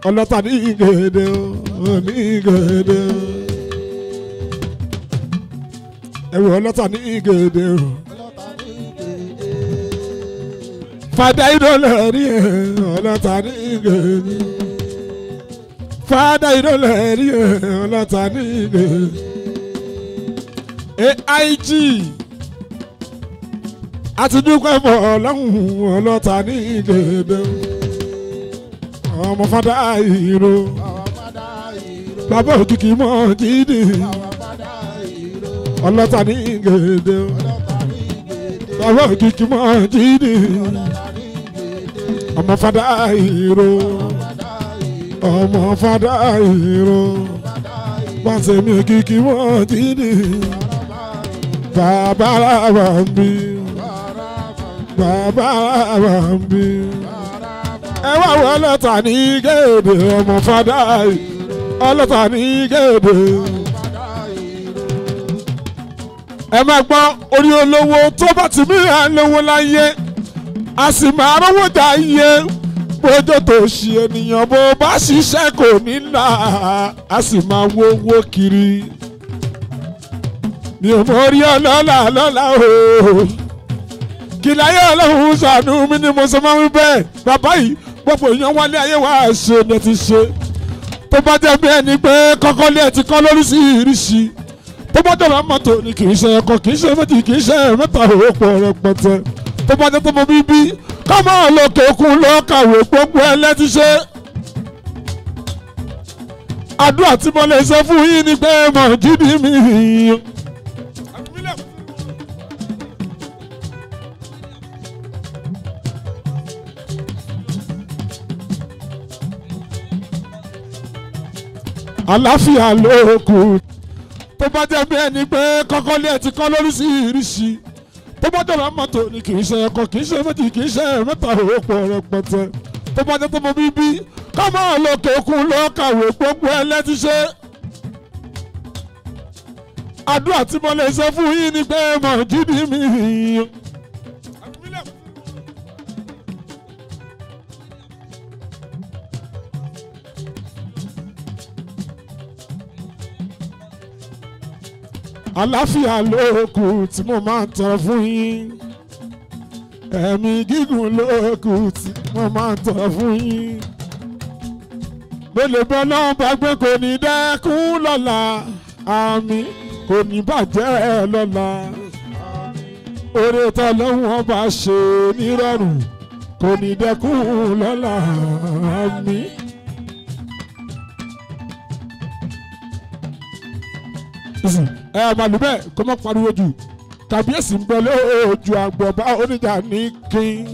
ọlọ́ta ní gèdè o ní gèdè o ẹ̀rù ọlọ́ta ní gèdè o fada ìdọ́lẹ̀ rí ẹ̀ ọlọ́ta ní gèdè fada ìdọ́lẹ̀ rí ẹ̀ ọlọ́ta ní gèdè aig àti dúpẹ́ fọ́ ọlọ́run ọlọ́ta ní gèdè ọmọ fada ìró bàbá òkìkí mọ́ jíde ọlọ́ta ní gèdè bàbá òkìkí mọ́ jíde ọmọ fada ìró ọmọ fada ìró pàṣẹ mi òkìkí mọ́ jíde bàbá làbà ń bí bàbá làbà ń bí ẹ wá wọ ọlọ́ta ní gèdè ọmọ fada ọlọ́ta ní gèdè. ẹ máa gbọ́ orí olówó tó bá ti mí à ń lówó láyé a sì máa rówó dá iye bójó tó ṣe ènìyàn bó bá ṣiṣẹ́ kò ní là á sì máa wówó kiri mi ò mọ orí ọlọ́lá lọ́la o kí láyé ọlọ́run ṣàánú mi ni mo sọ máa ń bẹ́ẹ̀ bàbá yìí gbogbo èèyàn wálé ayé wa ṣe ni ẹ ti ṣe tó bá jẹ́ bí ẹni pé kọ́kọ́ lé ẹ ti kọ́ lóríṣiríṣi tó bá dọ̀rọ̀ mọ́tò ni kì í ṣe ẹ̀kọ́ kì í ṣe méjì kì í ṣe mẹ́ta òwòpọ̀ rẹpẹtẹ tó bá jẹ́ tó mọ bíbí kámọ́ lókè òkun ló kàwé gbogbo ẹ lẹ́ti ṣe. àdúrà tí mo lè ṣe fún yín ni pé mọ̀ jíde mi. àláfíà ló kù tó bá jẹ́ bí ẹni pé kọ́kọ́ lé ẹ ti kọ́ lóríṣiríṣi tó bá dọ̀rọ̀ mọ́tò ni kì í ṣe ẹ̀kọ́ kì í ṣe méjì kì í ṣe mẹ́ta òwòpọ̀ rẹpẹtẹ tó bá jẹ́ tó mọ bíbí kámọ́ lókè òkun ló kàwé gbogbo ẹ lẹ́ti ṣe. àdúrà tí mo lè ṣe fún yín ni pé mọ̀ jíde mi. àláfíà lóòkù tí mo máa ń tọrọ fún yín ẹ̀mí gígùn lóòkù tí mo máa ń tọrọ fún yín gbẹlẹbẹ náà bá gbé kò ní dẹ́kun lọ́la àmì kò ní bàjẹ́ lọ́la oore tọ́lọ́hún ọba ṣe nírọ̀rùn kò ní dẹ́kun lọ́la àmì. ẹ màlúù bẹ́ẹ̀ kó má pariwo jù kàbíyèsí ń bẹ lójú àgbọ̀bá oníjà ní kín.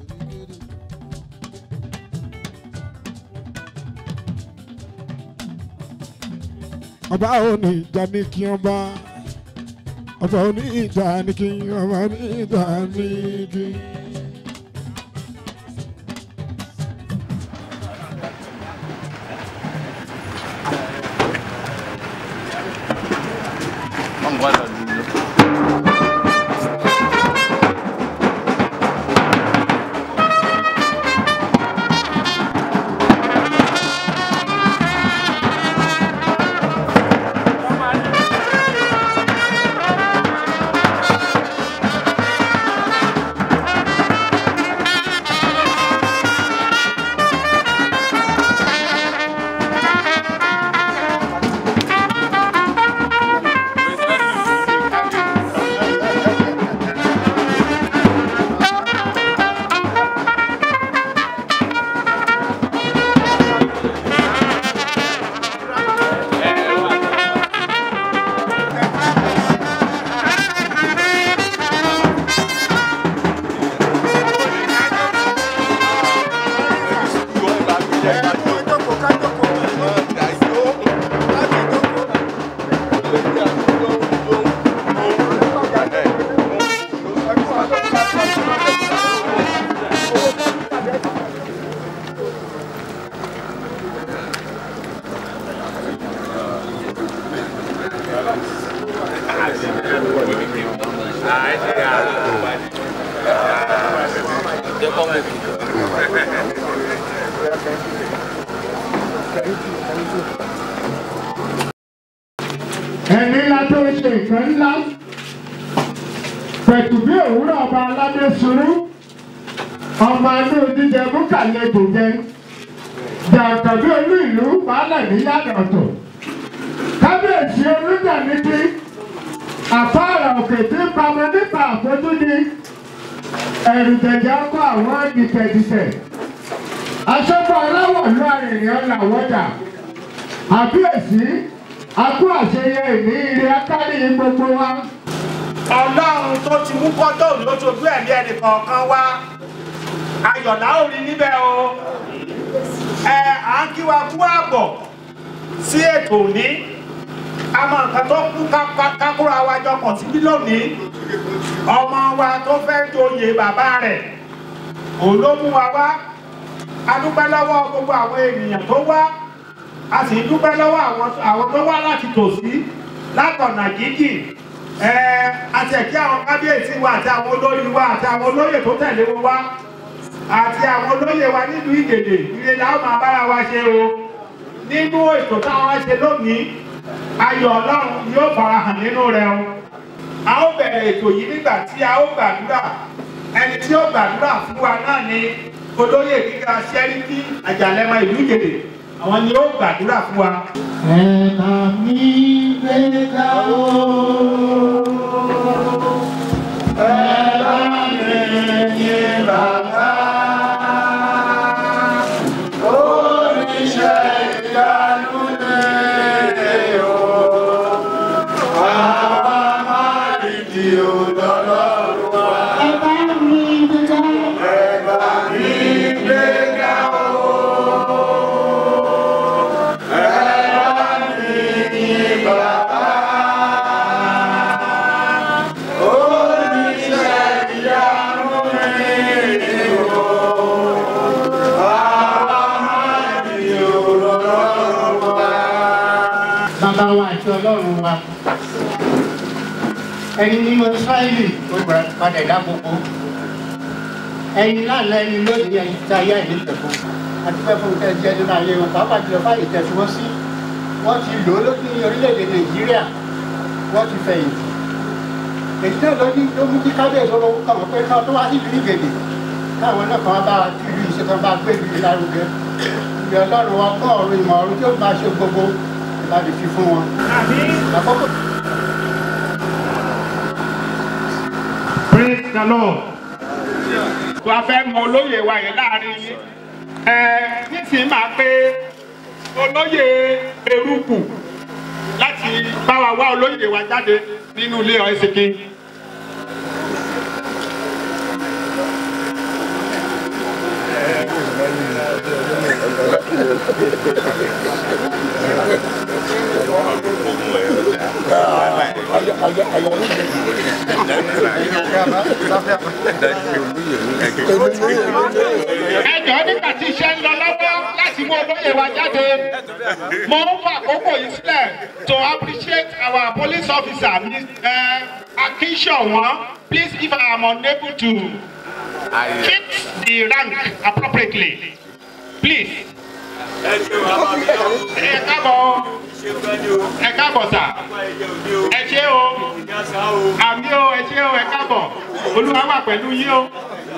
ọba oníjà ní kí ọba ọba oníjà ní kí ọba oníjà ní kí. Vamos guardar. ẹ ẹni ńlá tó ń ṣe nǹkan ńlá pẹ̀tù bí òwúrọ̀ ọba aládé sùúrù ọmọ inú jíjẹ búkàlẹ̀ jòjẹ jàǹkà bí olú ìlú baálẹ̀ níyàdọ̀tọ̀ kábíyèsí olùjà níbi àfáàrà òkè tí ń pamọ́ nípa àfojúdi ẹ̀rù jẹ̀jẹ̀ kọ́ àwọn dìtẹ̀dìtẹ̀ aṣọ́gbọ́n aláwọ̀ ló arìnrìn làwọ́jà àbíyèsí akú àṣeyẹ ìní ire akárí gbogbo wa. ọlọ́run tó ti mú kọ́tọ́ lóṣooṣù ẹ̀mí ẹnì kọ̀ọ̀kan wá ayọ̀lá ò rí níbẹ̀ o ẹ à ń kí wa kú àbọ̀ sí ètò òní àmọ́ nǹkan tó kú kákúra wa jọ pọ̀ síbí lónìí ọmọ wa tó fẹ́ joyè bàbá rẹ̀ òun ló mú wa wá a dúpẹ́ lọ́wọ́ gbogbo àwọn ènìyàn tó wá a sì dúpẹ́ lọ́wọ́ àwọn tó wá láti tòsí látọ̀nà jíjìn àti ẹ̀kí àwọn kábíyèsí wa àti àwọn olórí wa àti àwọn olóyè tó tẹ̀lé wọn wá àti àwọn olóyè wa nílùú ìgèdè ilé làwọn máa bára wa ṣe o nínú ètò táwọn ṣe lónìí ayọ̀ ọlọ́run yóò fara hàn nínú rẹ o a ó bẹ̀rẹ̀ ètò yìí nígbà tí a ó gbàdúrà ẹni tí ó gbàdúrà fún wa náà ni olóyè gíga sẹ́ríkì àjàlẹ́mọ ìlú ìgèdè àwọn ni ó gbàdúrà fún wa. ẹ̀ka mi gbéga o. ẹ̀ka mi yé bàbá. oníṣẹ́ ìyanu lè o. àwa máa rí di òdòdó wa. ẹ̀ka mi gbéga. ẹ̀ka mi gbéga o. bàbá wa àti ọlọ́run wa ẹni nínú sáìlì ó gbà padà dá gbogbo ẹni lánàá ẹni lónìí ẹni tí ayé àìní tẹ̀kọ́ àdúgbò fún tẹ̀ jẹ́ nínú ayé wọn pàápàá jùlọ fáyé tẹ̀sí wọn sí wọ́n ti lò ó lókè ní orílẹ̀-èdè nàìjíríà wọ́n ti fẹ̀yìntì èyí náà ló ní ló mú kí kábíyèsí olówó kàn wọ́n pé káwọn tó wá sí ìlú ìgèdè káwọn náà kàn wá bá ìlú ìṣèkan bá gbé ìlú lárugẹ ìyá ọlọ́run wa kọ́ ọ̀run ìmọ̀ ọ̀run tí ó máa ṣe gbogbo ìbàdí fi fún wọn. àkókò praise the lord. tó a fẹ́ mọ olóyè wa yẹn láàrin yín. ẹ nísìnyí máa pé olóyè eruku láti bá wa wá olóyè wa jáde nínú ilé ọ̀ẹ́sìnkì. ẹjọ́ nígbà tí iṣẹ́ ń lọ lọ́wọ́ láti mú olóyè wa jáde mo ń fa àkókò yìí sílẹ̀ to appreciate our police officer uh, Akinshawan please if I am unable to fit the rank appropriately please. ẹ káàbọ̀ ẹ káàbọ̀ sà ẹ ṣé o àmì o ẹ ṣé o ẹ káàbọ̀ olúwa wà pẹ̀lú yín o.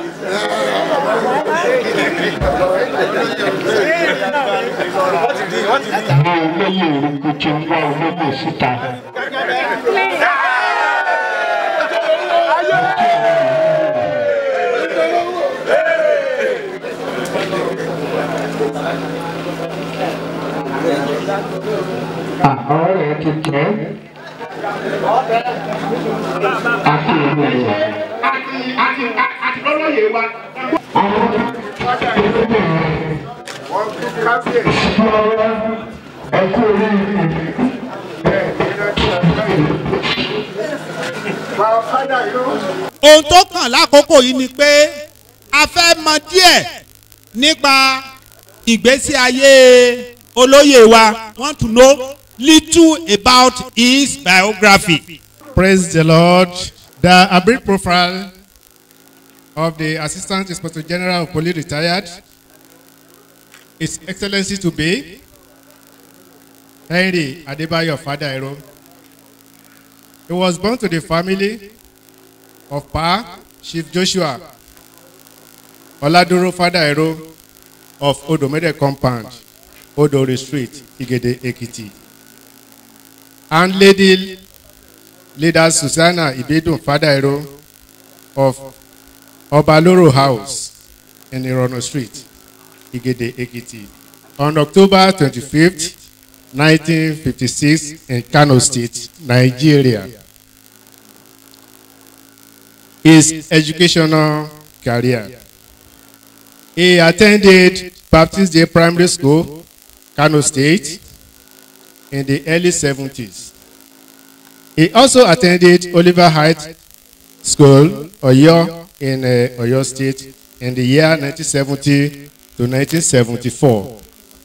àwọn olóyè orúkọ tí ń wá olóyè síta. àwọn rẹ̀ ti tẹ́ àti ìlú rẹ̀. àti àti àti olóyè wa. àwọn olóyè rẹ̀ sọ́wọ́ ẹ̀kú oríire. ohun tó kàn lákòókò yìí ni pé a fẹ́ mọ díẹ̀ nípa ìgbésí ayé olóyè wa want to know little about his biography. Praise the Lord. The a brief profile of the Assistant Inspector General of Police retired, His Excellency to be Henry Adebayo Fadairo. He was born to the family of Pa Chief Joshua Oladuro Fadairo of Odomede Compound, Odori Street, Igede, Ekiti. And Lady Leader Susanna Ibedun Fadairo of Obaloro House in Irono Street, Igede, Ekiti. On October 25th, 1956 in Kano State, Nigeria. His educational career. He attended Baptist Day Primary School, Kano State, in the early 70s. He also attended Oliver Heights School, Oyo, in uh, Oyo State, in the year 1970 to 1974.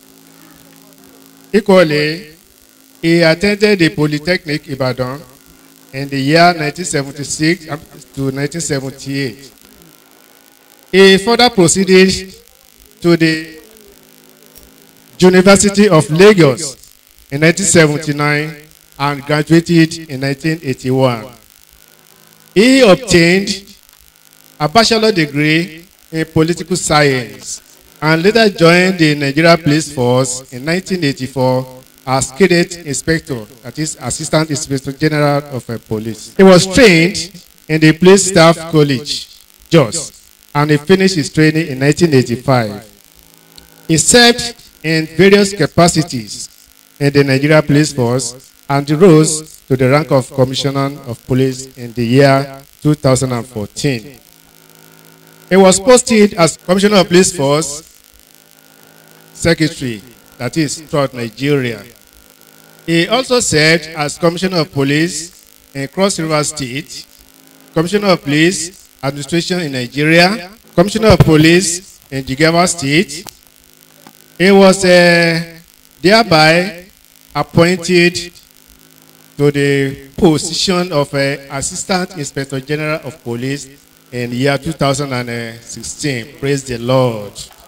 Equally, he attended the Polytechnic Ibadan in the year 1976 up to 1978. He further proceeded to the University of Lagos in 1979 and graduated in 1981. He obtained a bachelor degree in political science and later joined the Nigeria Police Force in 1984 as cadet inspector, that is Assistant Inspector General of uh, Police. He was trained in the Police Staff College, Jos, and he finished his training in 1985. He served in various capacities in the Nigeria Police Force and rose to the rank of Commissioner of Police in the year 2014. He was posted as Commissioner of Police Force Secretary, that is, throughout Nigeria. He also served as Commissioner of Police in Cross River State, Commissioner of Police Administration in Nigeria, Commissioner of Police in Jigawa State. He was uh, thereby appointed to the position of uh, Assistant Inspector General of Police in the year 2016. Praise the Lord.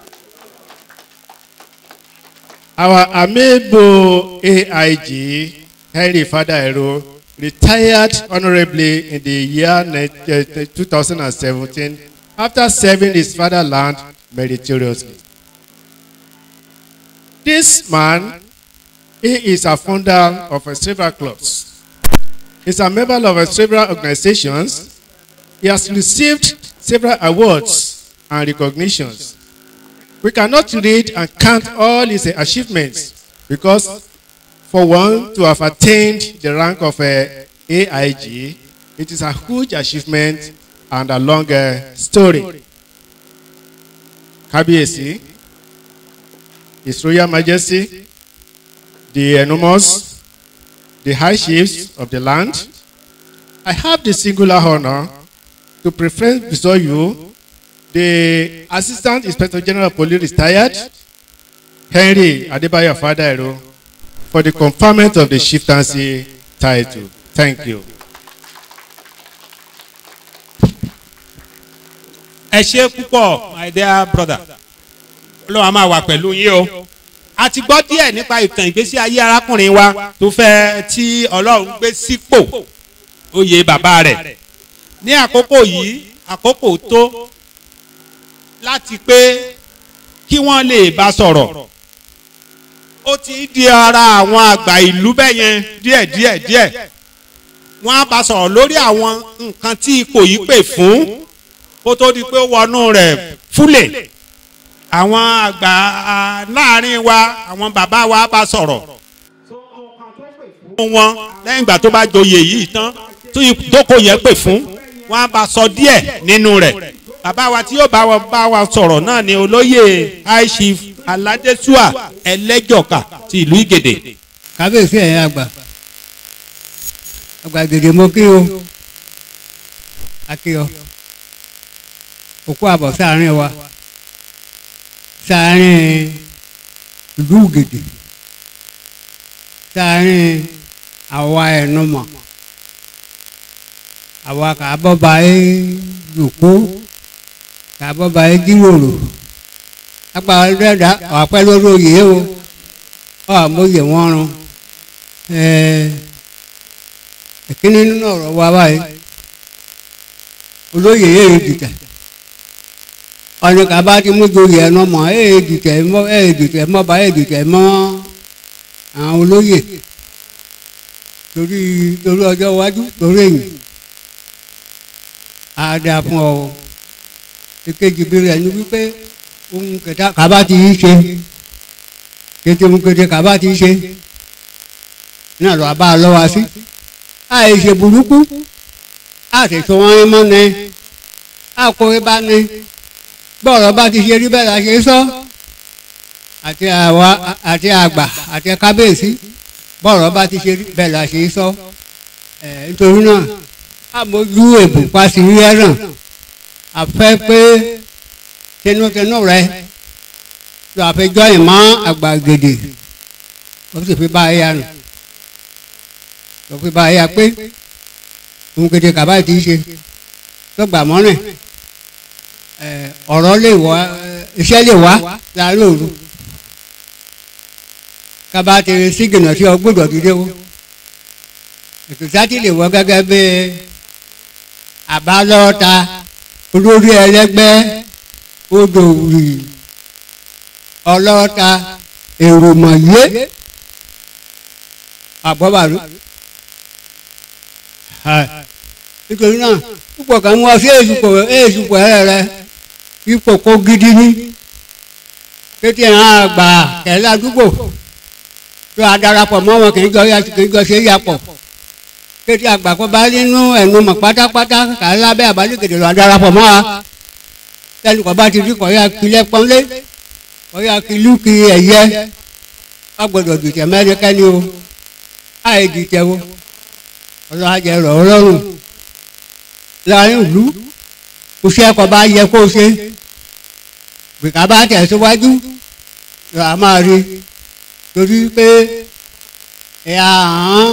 Our amiable AIG, Henry Fadaero, retired honorably in the year ni- uh, 2017 after serving his fatherland meritoriously. This man, he is a founder of uh, several clubs. He's a member of uh, several organizations. He has received several awards and recognitions. We cannot read and count all his uh, achievements because for one to have attained the rank of uh, AIG, it is a huge achievement and a long uh, story. Kabiyesi, His Royal Majesty, the enormous, the high chiefs of the land, I have the singular honor to present before you the Assistant Inspector General of Police retired, Henry Adebayo Fadairo, for the conferment of the chieftaincy title. Thank you. ẹ ṣe púpọ̀ my dear brother ọlọ́run a máa wà pẹ̀lú yín o a ti gbọ́ díẹ̀ nípa ìtàn ìgbésí ayé arákùnrin wa tó fẹ́ tí ọlọ́run gbé sípò oyè bàbá rẹ̀ ní àkókò yìí àkókò tó láti pé kí wọ́n lè bá sọ̀rọ̀ ó ti di ara àwọn àgbà ìlú bẹ́yẹn díẹ̀ díẹ̀ díẹ̀ wọ́n á bá sọ̀rọ̀ lórí àwọn nǹkan tí ipò yìí pè fún kó tó di pé ó wọnú rẹ̀ fúlẹ̀ àwọn àgbà ah, láàrin wa àwọn bàbá wa bá sọ̀rọ̀ fún wọn lẹ́yìn ìgbà tó bá joyè yìí tán tó ìjókòó yẹn pè fún wọn á bá sọ díẹ̀ nínú rẹ̀ bàbá wa tí yóò bá wa bá wa sọ̀rọ̀ náà ni olóyè high chief aládésùà ẹlẹ́jọ̀ka ti ìlú ìgèdè. kábíyèsí ẹ̀yìn àgbà àgbà gègé mo kí o akíọ òkú àbọ̀ sáàrin wa sáàrin ìlú gèdè sáàrin àwa ẹ̀nùmọ̀ àwa kàbọ̀bà ẹ̀ yòókù kàbọ̀bà ẹ̀ jíròrò apá ọ̀dẹ́dà ọ̀pẹ́ lórí oyè o ọ̀mọ̀yè wọn rún ẹ ìkíní nínú ọ̀rọ̀ wa báyìí olóyè èyí dìtẹ̀ ọ̀nì kaba ti mú joyè ẹ̀ nọmọ èyí dìtẹ̀ mọ́ èyí dìtẹ̀ mọ́ bá èyí dìtẹ̀ mọ́ àwọn olóyè torí torí ọjọ́ iwájú torí èyí á dáa fún ọ èkejì bí rẹ̀ ní wípé ohun kẹta kaba ti yí ṣe kété ohun kété kaba ti yí ṣe náà lọ́ọ́ bá a lọ́wọ́ sí àìṣe burúkú àtẹ̀tọ́ wọn mọ́ ni àkórè bá ní bọ́ọ̀rọ̀ bá ti ṣe rí bẹ́ẹ̀ la ṣe sọ àti àwa àti àgbà àti kábíyèsí bọ́ọ̀rọ̀ bá ti ṣe rí bẹ́ẹ̀ la ṣe sọ ẹ̀ nítorí náà àmójú èbò pàṣẹ rí ẹ̀ràn àfẹ́ pé tinútinú rẹ tó àfẹjọ́ ìmọ̀ àgbà gèdè ó sì fi bá a yà nù tó fi bá a yà pé òun gèdè kàbá ti ṣe tó gbà mọ́rin ọ̀rọ̀ lè wá iṣẹ́ lè wá láàrin òru kaba ti sígìnà sí ọgbọ́dọ̀ dídé wo ètò sátì lè wọ gẹ́gẹ́ bí àbálọ́ta olórí ẹlẹ́gbẹ́ odò rì ọlọ́ta èròmọ̀yé àbọ̀bàrú nítorí náà púpọ̀ kan wọ́n sí èsùpọ̀ èsùpọ̀ ẹ̀rẹ̀ rẹ ipò kó gidi ní kété hàn àgbà kẹlẹ́ àdúgbò tó a darapọ̀ mọ́ wọn kì í jọ kì í jọ ṣe é yapọ̀ kété àgbà kó bá nínú ẹnu mọ̀ pátápátá kà á lábẹ́ àbálẹ̀kẹ̀dẹ̀ lọ darapọ̀ mọ́ wa tẹ́lẹ̀ kọ́ bá ti rí kọ́ ya kilẹ̀ pọ́nlé kọ́ ya kilú ki ẹ̀yẹ wọ́n gbọ́dọ̀ dùtẹ̀ mẹ́rin kẹ́ni o àì dùtẹ̀ o ọlọ́hàjẹ rọ̀ ọlọ́run láàrin ìlú kò sí ẹ̀kọ́ bá yẹ kó ṣe gbèkà bá tẹ̀síwájú lọ a máa rí torí pé ẹ̀yà hàn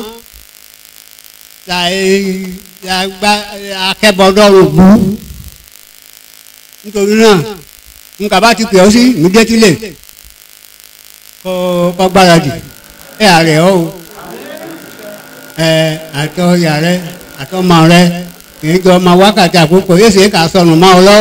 akẹ́bọ̀dọ́rùn bú nítorí náà nǹkan bá ti pè ọ́ sí ìmúdétílẹ̀ kọ́ gbáradì ẹ̀ àrẹ̀ ọ́ o ẹ̀ àtọ́ ìyá rẹ àtọ́ ọmọ rẹ kìí jọ ọmọ wákàtí àkókò yéé ṣe é kà sọnù mọ́ ọ lọ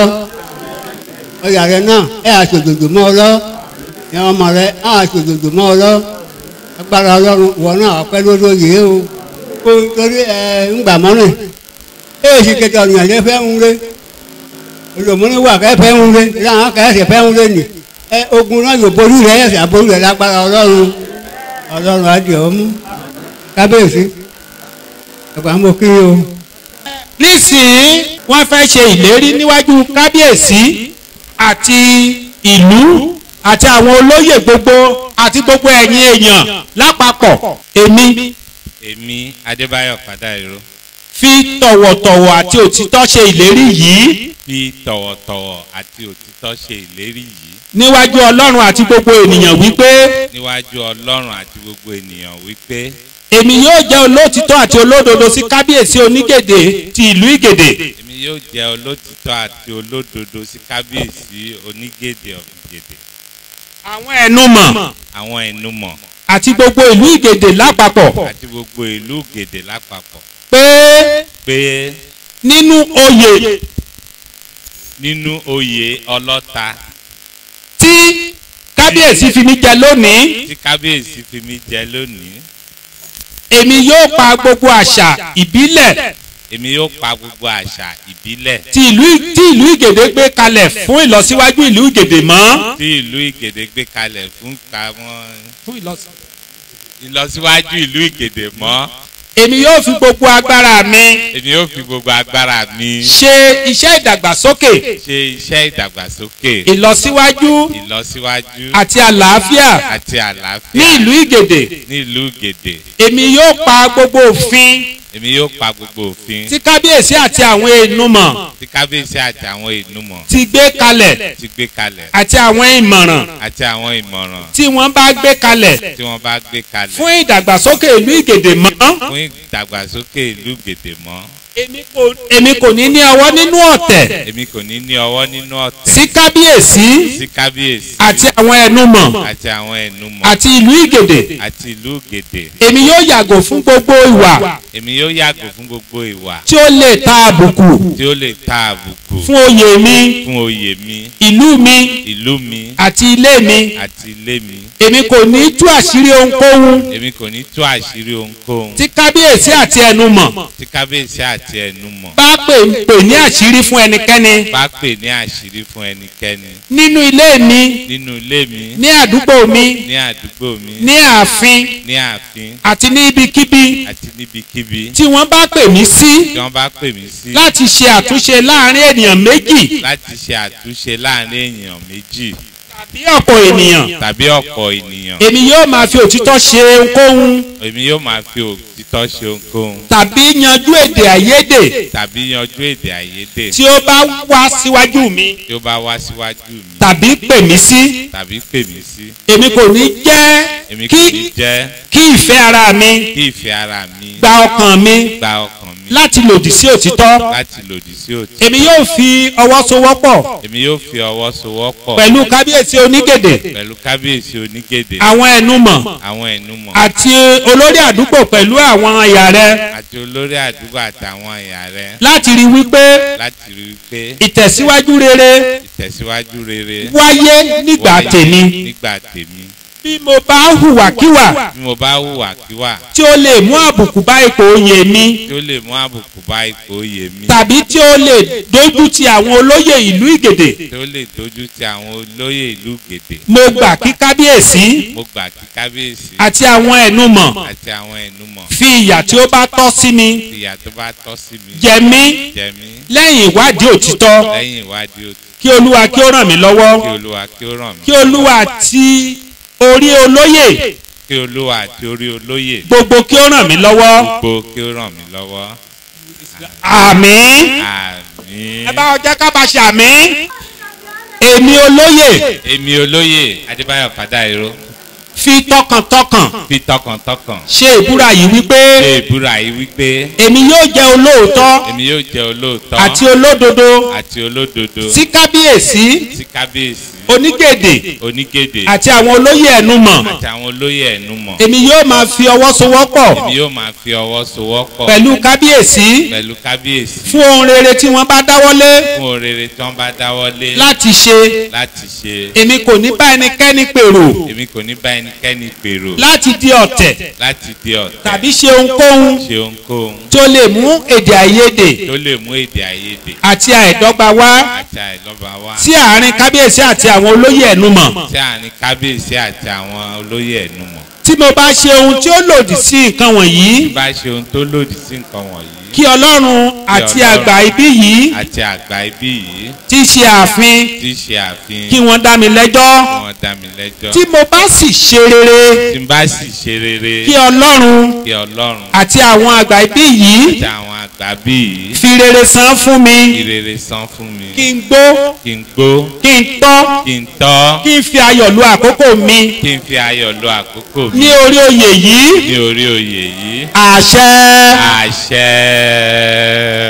ọyà rẹ náà ẹ àṣòjòjò mọ́ ọ lọ ẹ ọmọ rẹ á àṣòjòjò mọ́ ọ lọ agbára ọlọ́run wọ náà ọpẹ́ lórí oyè o kó torí ẹ ńgbà mọ́rin ẹ sì kẹtẹ ọ̀nìyàn lé fẹ́ ń lé olùmọ́ni wà kẹ́ fẹ́ ń lé láwọn kẹ́sì fẹ́ ń lé nì ẹ ogun náà yóò borí rẹ ẹ̀sìn àborí rẹ lágbára ọlọ́run ọlọ́run á di ọmú kábíyèsí ẹ̀gbọ́n mo kí o nísìnyí wọ́n fẹ́ ṣe ìlérí níwájú kábíyèsí àti ìlú àti àwọn olóyè gbogbo àti gbogbo ẹ̀yin èèyàn lápapọ̀ èmi èmi adébáyọ̀ pàdáìró fi tọ̀wọ̀tọ̀wọ̀ àti òtítọ́ ṣe ìlérí yìí fi tọ̀wọ̀tọ̀wọ̀ àti òtítọ́ ṣe ìlérí yìí níwájú ọlọ́run àti gbogbo ènìyàn wípé níwájú ọlọ́run àti gbogbo ènìyàn wípé èmi yóò jẹ́ olótìtọ́ àti olódodo sí kábíyèsí onígèdè ti ìlú ìgèdè èmi yóò jẹ́ olótìtọ́ àti olódodo sí kábíyèsí onígèdè ọ̀gèdè àwọn ẹnumọ̀ àwọn ẹnumọ̀ àti gbogbo ìlú ìgèdè lápapọ̀ àti gbogbo ìlú gèdè lápapọ̀ pé pé nínú oyè nínú oyè ọlọ́ta tí kábíyèsí fi mí jẹ lónìí tí kábíyèsí fi mí jẹ lónìí èmi yóò pa gbogbo àṣà ìbílẹ̀ èmi yóò pa gbogbo àṣà ìbílẹ̀ tí ìlú tí ìlú ìgèdè gbé kalẹ̀ fún ìlọsíwájú ìlú ìgèdè mọ́. tí ìlú ìgèdè gbé kalẹ̀ fún kàwọn fún ìlọsíwájú. ìlọsíwájú ìlú ìgèdè mọ́ èmi yóò fi gbogbo agbára mi èmi yóò fi gbogbo agbára mi ṣe iṣẹ́ ìdàgbàsókè ṣe iṣẹ́ ìdàgbàsókè ìlọsíwájú ìlọsíwájú àti àlàáfíà àti ní àlàáfíà ìlú ìgèdè ní ìlú gèdè èmi yóò pa gbogbo òfin èmi yóò pa gbogbo òfin tí kábíyèsí àti àwọn ènùmọ̀ tí kábíyèsí àti àwọn ìnumọ̀ ti gbé kalẹ̀ ti gbé kalẹ̀ àti àwọn ìmọ̀ràn àti àwọn ìmọ̀ràn tí wọ́n bá gbé kalẹ̀ tí wọ́n bá gbé kalẹ̀ fún ìdàgbàsókè ìlú ìgèdè mọ́ fún ìdàgbàsókè ìlú gèdè mọ́ èmi kò ní ní ọwọ́ nínú ọ̀tẹ̀ èmi kò ní ní ọwọ́ nínú ọ̀tẹ̀ sí kábíyèsí sí kábíyèsí àti àwọn ẹnumọ̀ àti àwọn ẹnumọ̀ àti ìlú ìgèdè àti ìlú gèdè èmi yóò yàgò fún gbogbo ìwà èmi yóò yàgò fún gbogbo ìwà tí ó lè ta àbùkù tí ó lè ta àbùkù fún oyè mi fún oyè mi ìlú mi ìlú mi àti ilé mi àti ilé mi èmi kò ní tú àṣírí ohunkóhun èmi kò ní tú àṣírí ohunkóhun tí kábíyèsí àti ẹnumọ̀ tí kábíyèsí àti ẹnumọ̀ bá pè pè ní àṣírí fún ẹnikẹ́ni bá pè ní àṣírí fún ẹnikẹ́ni nínú ilé mi nínú ilé mi ní àdúgbò mi ní àdúgbò mi ní ààfin ní ààfin àti ní ibikíbi àti níbikíbi tí wọ́n bá pè mí sí tí wọ́n bá pè mí sí láti ṣe àtúnṣe láàrin ènìyàn méjì láti ṣe àtúnṣe láàrin èèyàn méjì tàbí ọ̀pọ̀ ènìyàn tàbí ọ̀pọ̀ ènìyàn èmi yóò máa fi òtítọ́ ṣe ohunkóhun èmi yóò máa fi òtítọ́ ṣe ohunkóhun tàbí yanjú èdè àìyedè tàbí yanjú èdè àìyedè tí ó bá wá síwájú mi tí ó bá wá síwájú mi tàbí pè mí sí tàbí pè mí sí èmi kò ní jẹ́ èmi kò kí ní jẹ́ kí ìfẹ́ ara mi kí ìfẹ́ ara mi gba ọkàn mi gba ọkàn mi láti lòdì sí òtítọ́ láti lòdì sí òtítọ́ èmi yóò fi ọwọ́ sowọ́pọ̀ èmi yóò fi ọwọ́ sowọ́pọ̀ pẹ̀lú kábíyèsí onígèdè pẹ̀lú kábíyèsí onígèdè àwọn ẹnumọ̀ àwọn ẹnumọ̀ àti olórí àdúgbò pẹ̀lú àwọn ẹ̀yà rẹ àti olórí àdúgbò àtàwọn ẹ̀yà rẹ láti rí wípé láti rí i pé ìtẹ̀síwájú rere ìtẹ̀síwájú rere wáyé nígbà wáyé tèmi nígbà tèmi bí mo bá hùwàkíwà bí mo bá hùwà kíwà tí ó lè mú àbùkù bá ipò oyè mi tí ó lè mú àbùkù bá ipò oyè mi tàbí tí ó lè dójú ti àwọn olóyè ìlú ìgèdè tí ó lè dojú ti àwọn olóyè ìlú gèdè mo gbà kí kábíyèsí mo gbà kí kábíyèsí àti àwọn ẹnumọ̀ àti àwọn ẹnumọ̀ fi ìyà tí ó bá tọ́ sí mi ìyà tó bá tọ́ sí mi jẹ mí jẹ mí lẹ́yìn ìwádìí òtítọ́ lẹ́yìn ìwádìí òtítọ́ kí olúwa kí ó ràn mí lọ́wọ́ kí olúwa kí ó ràn mí kí olúwa ti orí olóyè kí olúwa àti orí olóyè gbogbo kí ó ràn mí lọ́wọ́ gbogbo kí ó ràn mí lọ́wọ́ àmín àmín. ẹ bá ọjọ́ ká bá ṣe àmín èmi olóyè èmi olóyè adébáyọ̀ fàdáìró fi tọkàntọkàn fi tọkàntọkàn ṣe ìbúra yìí wípé ṣe ìbúra yìí wípé èmi yóò jẹ́ olóòótọ́ èmi yóò jẹ́ olóòótọ́ àti olódodo àti olódodo sí kábíyèsí sí kábíyèsí onígèdè onígèdè àti àwọn olóyè ẹnumọ̀ àti àwọn olóyè ẹnumọ̀ èmi yóò máa fi ọwọ́ sowọ́pọ̀ èmi yóò máa fi ọwọ́ sowọ́pọ̀ pẹ̀lú kábíyèsí pẹ̀lú kábíyèsí fún ohun rere tí wọ́n bá dáwọ́lé fún orere tí wọ́n bá dáwọ́lé láti ṣe láti ṣe èmi kò ní bá ẹnikẹ́ni pèrò èmi kò ní bá ẹnikẹ́ni pèrò láti di ọ̀tẹ̀ láti di ọ̀tẹ̀ tàbí ṣe ohunkóhun ṣe ohunkóhun tó lè mú èdè àìyedè tó lè mú èdè àìyedè àti àìdọ́gba wá àti àìlọ́ba wá sí àárín kábíyèsí àti àwọn olóyè ẹnumọ̀ sí àárín kábíyèsí àti àwọn olóyè ẹnumọ̀ tí mo bá ṣe ohun tí ó lòdì sí nǹkan wọ̀nyí tí bá ṣe ohun tó lòdì sí nǹkan wọ̀nyí kí ọlọ́run àti Ọlọ́run àgbà ibí yìí àti àgbà ibí yìí tí í ṣe ààfin tí í ṣe àfihàn kí wọ́n dá mi lẹ́jọ́ kí wọ́n dá mi lẹ́jọ́ tí mo bá sì ṣe rere tí n bá sì ṣe rere kí ọlọ́run kí ọlọ́run àti àwọn àgbà ibí yìí àti àwọn àgbà bí yìí fi rere san fún mi kí rere san fún mi kí n gbó kí n gbó kí n tọ́ kí n tọ́ kí n fi ayọ̀ lu àkókò mi kí n fi ayọ̀ lo àkókò mi ní orí oyè yìí ní orí oyè yìí àṣẹ àṣẹ.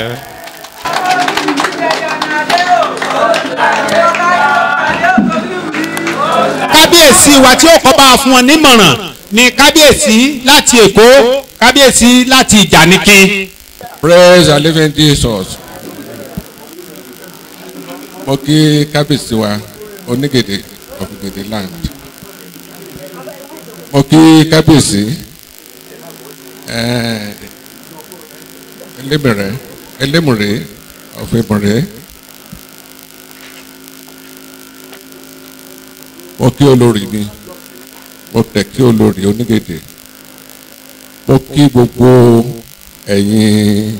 kábíyèsí wa tí ó kọ́ bá fún wọn nímọ̀ràn ni kábíyèsí láti èkó kábíyèsí láti ìjànikin. praise the living jesus mo kí kábíyèsí wa onígèdè of gèdè land mo kí kábíyèsí eh, elémùrè elémùrè of ìmùrè mo kí olórí mi mo tẹ̀ kí olórí onígèdè mo kí gbogbo ẹ̀yin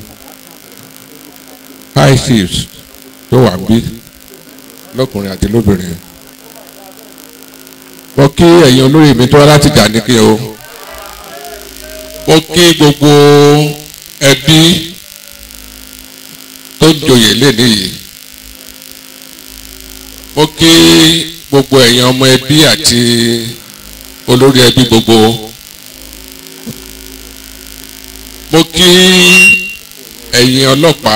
high chiefs tó wà bí lọ́kùnrin àti lóbìnrin mo kí ẹ̀yin olórí mi tó wá láti jà ní kí o mo kí gbogbo ẹbí tó ń joyè léni yìí mo kí gbogbo ẹ̀yin ọmọ ẹbí àti olórí ẹbí gbogbo mo kí ẹ̀yin ọlọ́pàá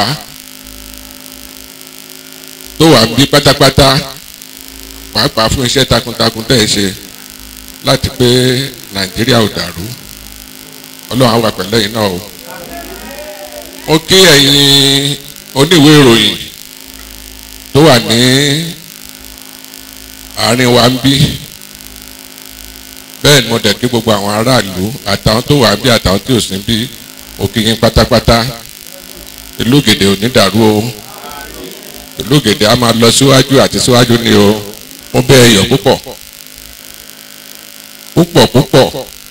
tó wà ń bí pátápátá pàápàá fún iṣẹ́ takuntakun tẹ̀ ẹ́ ṣe láti pé nàìjíríà ò dàrú ọlọ́run á wà pẹ̀lẹ́ yìí náà o mo kí ẹ̀yin oníwèé ìròyìn tó wà ní àárín wa ń bí bẹ́ẹ̀ ni mo dẹ̀ kí gbogbo àwọn aráàlú àtàwọn tó wà ń bí àtàwọn tí ò sí ń bí mo kí yín pátápátá ìlú gèdè ò ní dàrú o ìlú gèdè á máa lọ síwájú àti síwájú ni o mo bẹ̀ ẹ yọ̀ púpọ̀ púpọ̀ púpọ̀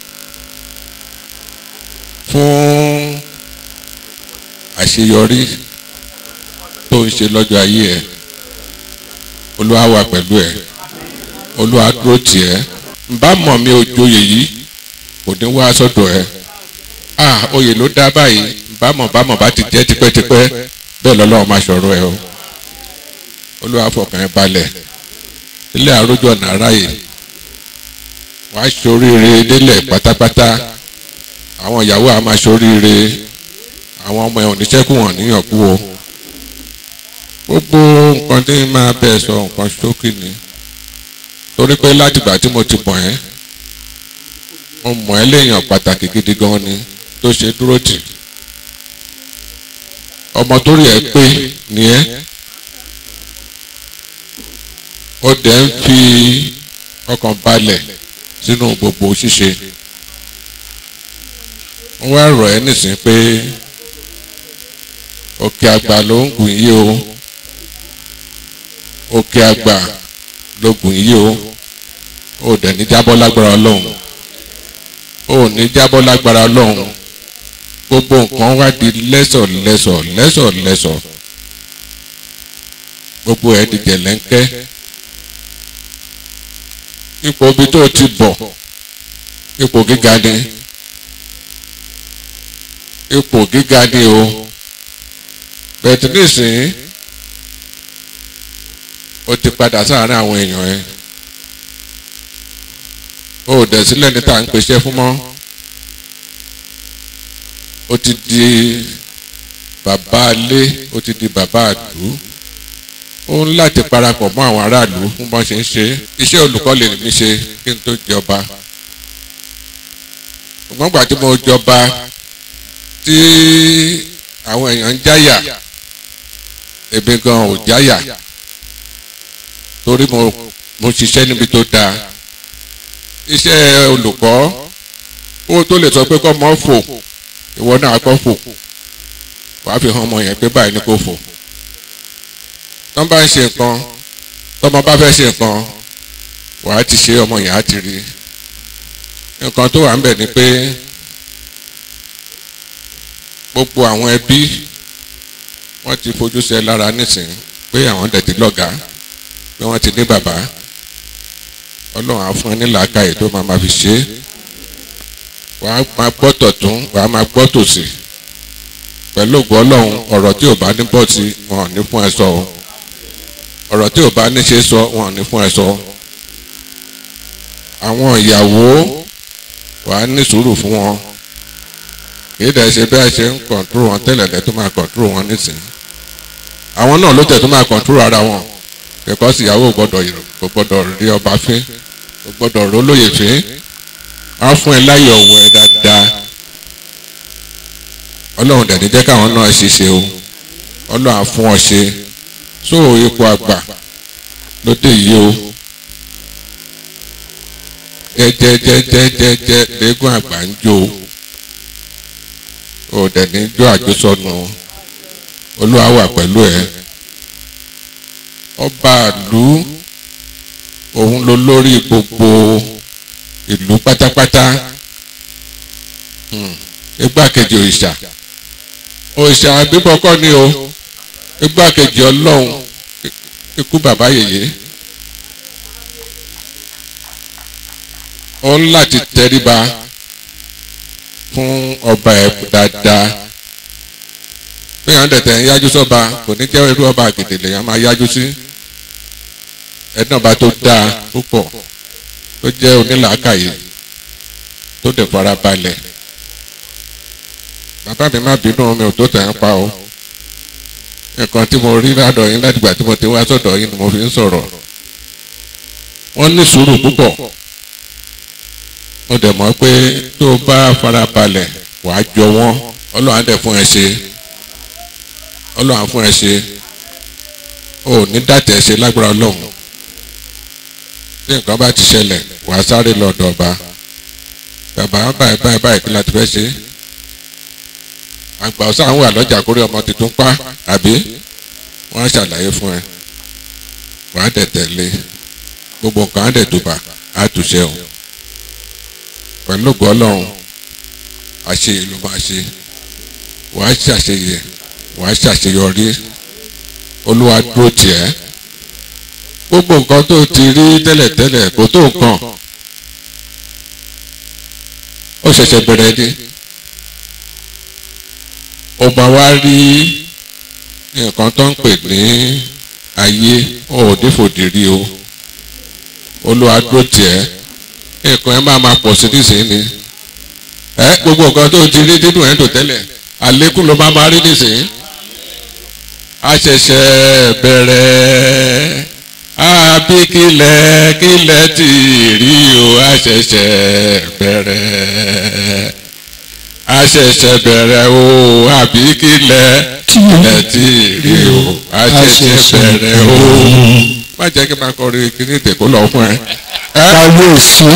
fún àṣeyọrí tó ń ṣe lọ́jọ́ ayé ẹ̀ olúwa wà pẹ̀lú ẹ̀ olúwa dúró tì ẹ́ nbá mọ̀ mi ò joyè yìí kò ní wá sọ́dọ̀ ẹ̀ ah oyè ló dá báyìí nbá mọ̀ bá mọ̀ bá ti jẹ́ tipẹ́tipẹ́ bẹ́ẹ̀ lọ́lọ́run máa ṣọ̀rọ̀ ẹ̀ o olúwa fọkàn ẹ̀ balẹ̀ ilé àrójọ nàráyè wàá ṣoríire délẹ̀ pátápátá àwọn ìyàwó àá máa ṣoríire àwọn ọmọ ẹ̀ oníṣẹ́kù wọn níyàn kú o gbogbo nǹkan tí máa bẹ̀ sọ nǹkan ṣókì ni torí pé látìgbà tí mo ti mọ̀ ẹ́ mo mọ̀ ẹ́ léèyàn pàtàkì gidi gan ni tó ṣe dúró tì ọmọ tó rí ẹ pé ni ẹ́ ó dẹ̀ ń fi ọkàn balẹ̀ sínú gbogbo ṣíṣe wọ́n wá rọ̀ ẹ́ nísìnyí pé òkè àgbà ló ń gùn yí o òkè àgbà ló gùn yí o ó dẹ̀ ní jábọ́ lágbára ọlọ́run ó ní jábọ́ lágbára ọlọ́run gbogbo nǹkan wá di lẹ́sọ̀ lẹ́sọ̀ lẹ́sọ̀ lẹ́sọ̀ gbogbo ẹ̀ di jẹ̀lẹ́ńkẹ́ ipò ibi tó ti bọ̀ ipò gíga ni ipò gíga ni o bẹ̀tì nísìnyí o ti padà sáàárín àwọn èèyàn ẹ o ò dẹ̀ sílẹ̀ ní tá à ń pèsè fún mọ́ o ti di bàbá alé o ti di bàbá àdú ó ń láti parapọ̀ mọ́ àwọn aráàlú fún bọ́n ṣe ń ṣe iṣẹ́ olùkọ́ lè mi ṣe kí n tó jọba ṣùgbọ́n gbà tí mo jọba tí àwọn èèyàn ń jáyà èmi gan ò jáyà torí mo mo ṣiṣẹ́ níbi tó dáa iṣẹ́ olùkọ́ ó tó lè sọ pé kọ́ mọ́ fò ìwọ náà kọ́ fò wàá fi hàn ọmọ yẹn pé báyìí ni kò fò tọ́n bá ń ṣe nǹkan tọ́mọ bá fẹ́ ṣe nǹkan wàá ti ṣe ọmọ yẹn á ti rí nǹkan tó wà ń bẹ̀ ni pé gbogbo àwọn ẹbí wọ́n ti fojú sẹ́ lára nísìn pé àwọn dẹ̀ ti lọ́gàá pé wọ́n ti ní bàbá ọlọ́run á fún ẹ ní làákàyè tó máa ma fi ṣe é wàá máa gbọ́ tọ̀tún wàá máa gbọ́ tòsì pẹ̀lú ògbọ́ ọlọ́run ọ̀rọ̀ tí ò bá ní bọ́ sí wọn ò ní fún ẹ sọ o ọ̀rọ̀ tí ò bá ní ṣe sọ wọn ò ní fún ẹ sọ àwọn ìyàwó wàá ní sùúrù fún wọn kì í dẹ̀ ṣe bí a ṣe ń kọ̀ǹtúrò wọn tẹ́lẹ̀ lẹ́ tó máa kọ̀ǹtúrò wọn nísìnyí àwọn náà ló tẹ̀ tó máa kọ̀ǹtúrò ara wọn because ìyàwó gbọ́dọ̀ kò gbọ́dọ̀ rí ọba fín kò gbọ́dọ̀ rólóyè fín á fún ẹ láyọ̀ ọ̀wọ̀ ẹ dáadáa ọlọ́run dẹ̀ ní jẹ́ káwọn náà ṣiṣẹ́ o ọlọ́run á fún ọ ṣe so ipò àgbà lóde yìí o jẹ́jẹ́jẹ́jẹ́jẹ́ lẹ́gùn àgbà ń jó o dẹ̀ ní jó àjọsọnù olúwa wà pẹ̀lú ẹ ọba àlú òun ló lórí gbogbo ìlú pátápátá igbákejì òrìṣà òrìṣà bíbọ́kọ́ ni o igbákejì ọlọ́run ikú bàbá yèyé ó ń láti tẹríba fún ọba ẹ̀ dáadáa bí àwọn tẹ̀tẹ̀ ń yájú sọ́ba kò ní jẹ́ irú ọba àgèdè lèèyàn máa yájú sí ẹ̀dùn ọba tó dáa púpọ̀ tó jẹ́ onílàákàyè tó dẹ̀ fara balẹ̀ bàbá mi má bínú mi ò tó tẹ̀ ń pa o nǹkan tí mo rí ládọ̀ yín látìgbà tí mo ti wá sọ̀dọ̀ yín ni mo fi ń sọ̀rọ̀ wọ́n ní sùúrù púpọ̀ mo dẹ̀ mọ̀ pé tó o bá farabalẹ̀ wàá jọ wọ́n ọlọ́run á dẹ̀ fún ẹ ṣe ọlọ́run á fún ẹ ṣe o ò ní dàtẹ̀ ṣe lágbára ọlọ́run tí nǹkan bá ti ṣẹlẹ̀ wàá sáré lọ́dọ̀ ọba bàbá báyìí báyìí báyìí kí la ti fẹ́ ṣe àgbà ọ̀sán àwọn wà lọ́jà kórè ọmọ tuntun pa àbí wọ́n á ṣàlàyé fún ẹ wàá dẹ̀ tẹ̀lé gbogbo nǹkan á dẹ̀ dùbà á túṣẹ́ o pẹ̀lú ògùn ọlọ́run àṣeyẹ ló máa ṣe wàá ṣàṣeyẹ wàá ṣàṣeyọrí olúwa dúró tiẹ̀ gbogbo nǹkan tó ti rí tẹ́lẹ̀tẹ́lẹ̀ kò tó nǹkan ó ṣẹ̀ṣẹ̀ bẹ̀rẹ̀ ni ó máa wá rí nǹkan tó ń pè ní ayé ó ò ní fòdìrí o olúwa dúró tiẹ̀ nǹkan ẹ máa máa pọ̀ sí nísìnyí ni ẹ gbogbo nǹkan tó ti rí nínú ẹ̀ ń dò tẹ́lẹ̀ àlékún ló máa máa rí nísìnyí a ṣẹ̀ṣẹ̀ bẹ̀rẹ̀ àbí kílẹ̀ kílẹ̀ tí rí o a ṣẹ̀ṣẹ̀ bẹ̀rẹ̀ a ṣẹ̀ṣẹ̀ bẹ̀rẹ̀ o àbí kílẹ̀ kílẹ̀ tí rí o a ṣẹ̀ṣẹ̀ bẹ̀rẹ̀ o má jẹ́ kí n máa kọrin kíní ìtẹ̀kó lọ fún ẹ. kábíyèsí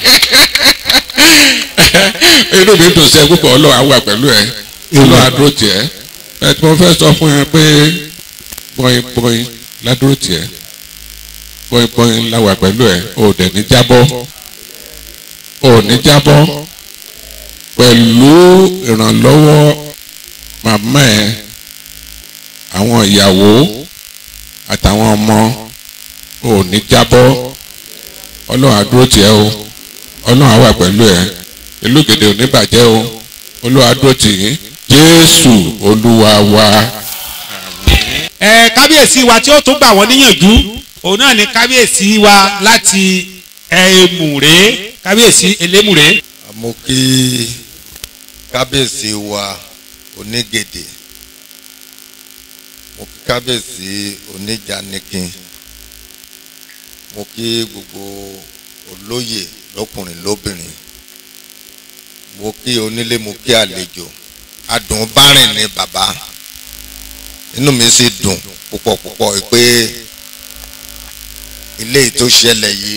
inú mi dùn sí ẹ púpọ̀ ọlọ́run á wà pẹ̀lú ẹ ọlọ́run á dúró tiẹ̀ ẹ tí mo fẹ́ sọ fún ẹ pé bọ́yìn bọ́yìn ládúró tiẹ̀ bọ́yìn bọ́yìn láwà pẹ̀lú ẹ ò dẹ̀ ní jábọ́ ò ní jábọ́ pẹ̀lú ìrànlọ́wọ́ màmá ẹ àwọn ìyàwó àtàwọn ọmọ ò ní jábọ́ ọlọ́run á dúró tiẹ̀ o ọlọ́run á wà pẹ̀lú ẹ ìlú gèdè ò ní bàjẹ́ o olúwa dúró tì yín jésù olúwa wa. ẹ kábíyèsí wa tí ó tún gbà wọ́n níyànjú òun náà ni kábíyèsí wa láti ẹ̀ẹ́mùrè kábíyèsí elémùrè. mo kí kábíyèsí wa onígèdè mo kí kábíyèsí oníjànikin mo kí gbogbo olóyè lọkùnrin lóbìnrin mo kí onílé mo kí àlejò adùn bárìn ni bàbá inú mi sì dùn púpọ̀ púpọ̀ pé ilé yìí tó ṣẹlẹ̀ yìí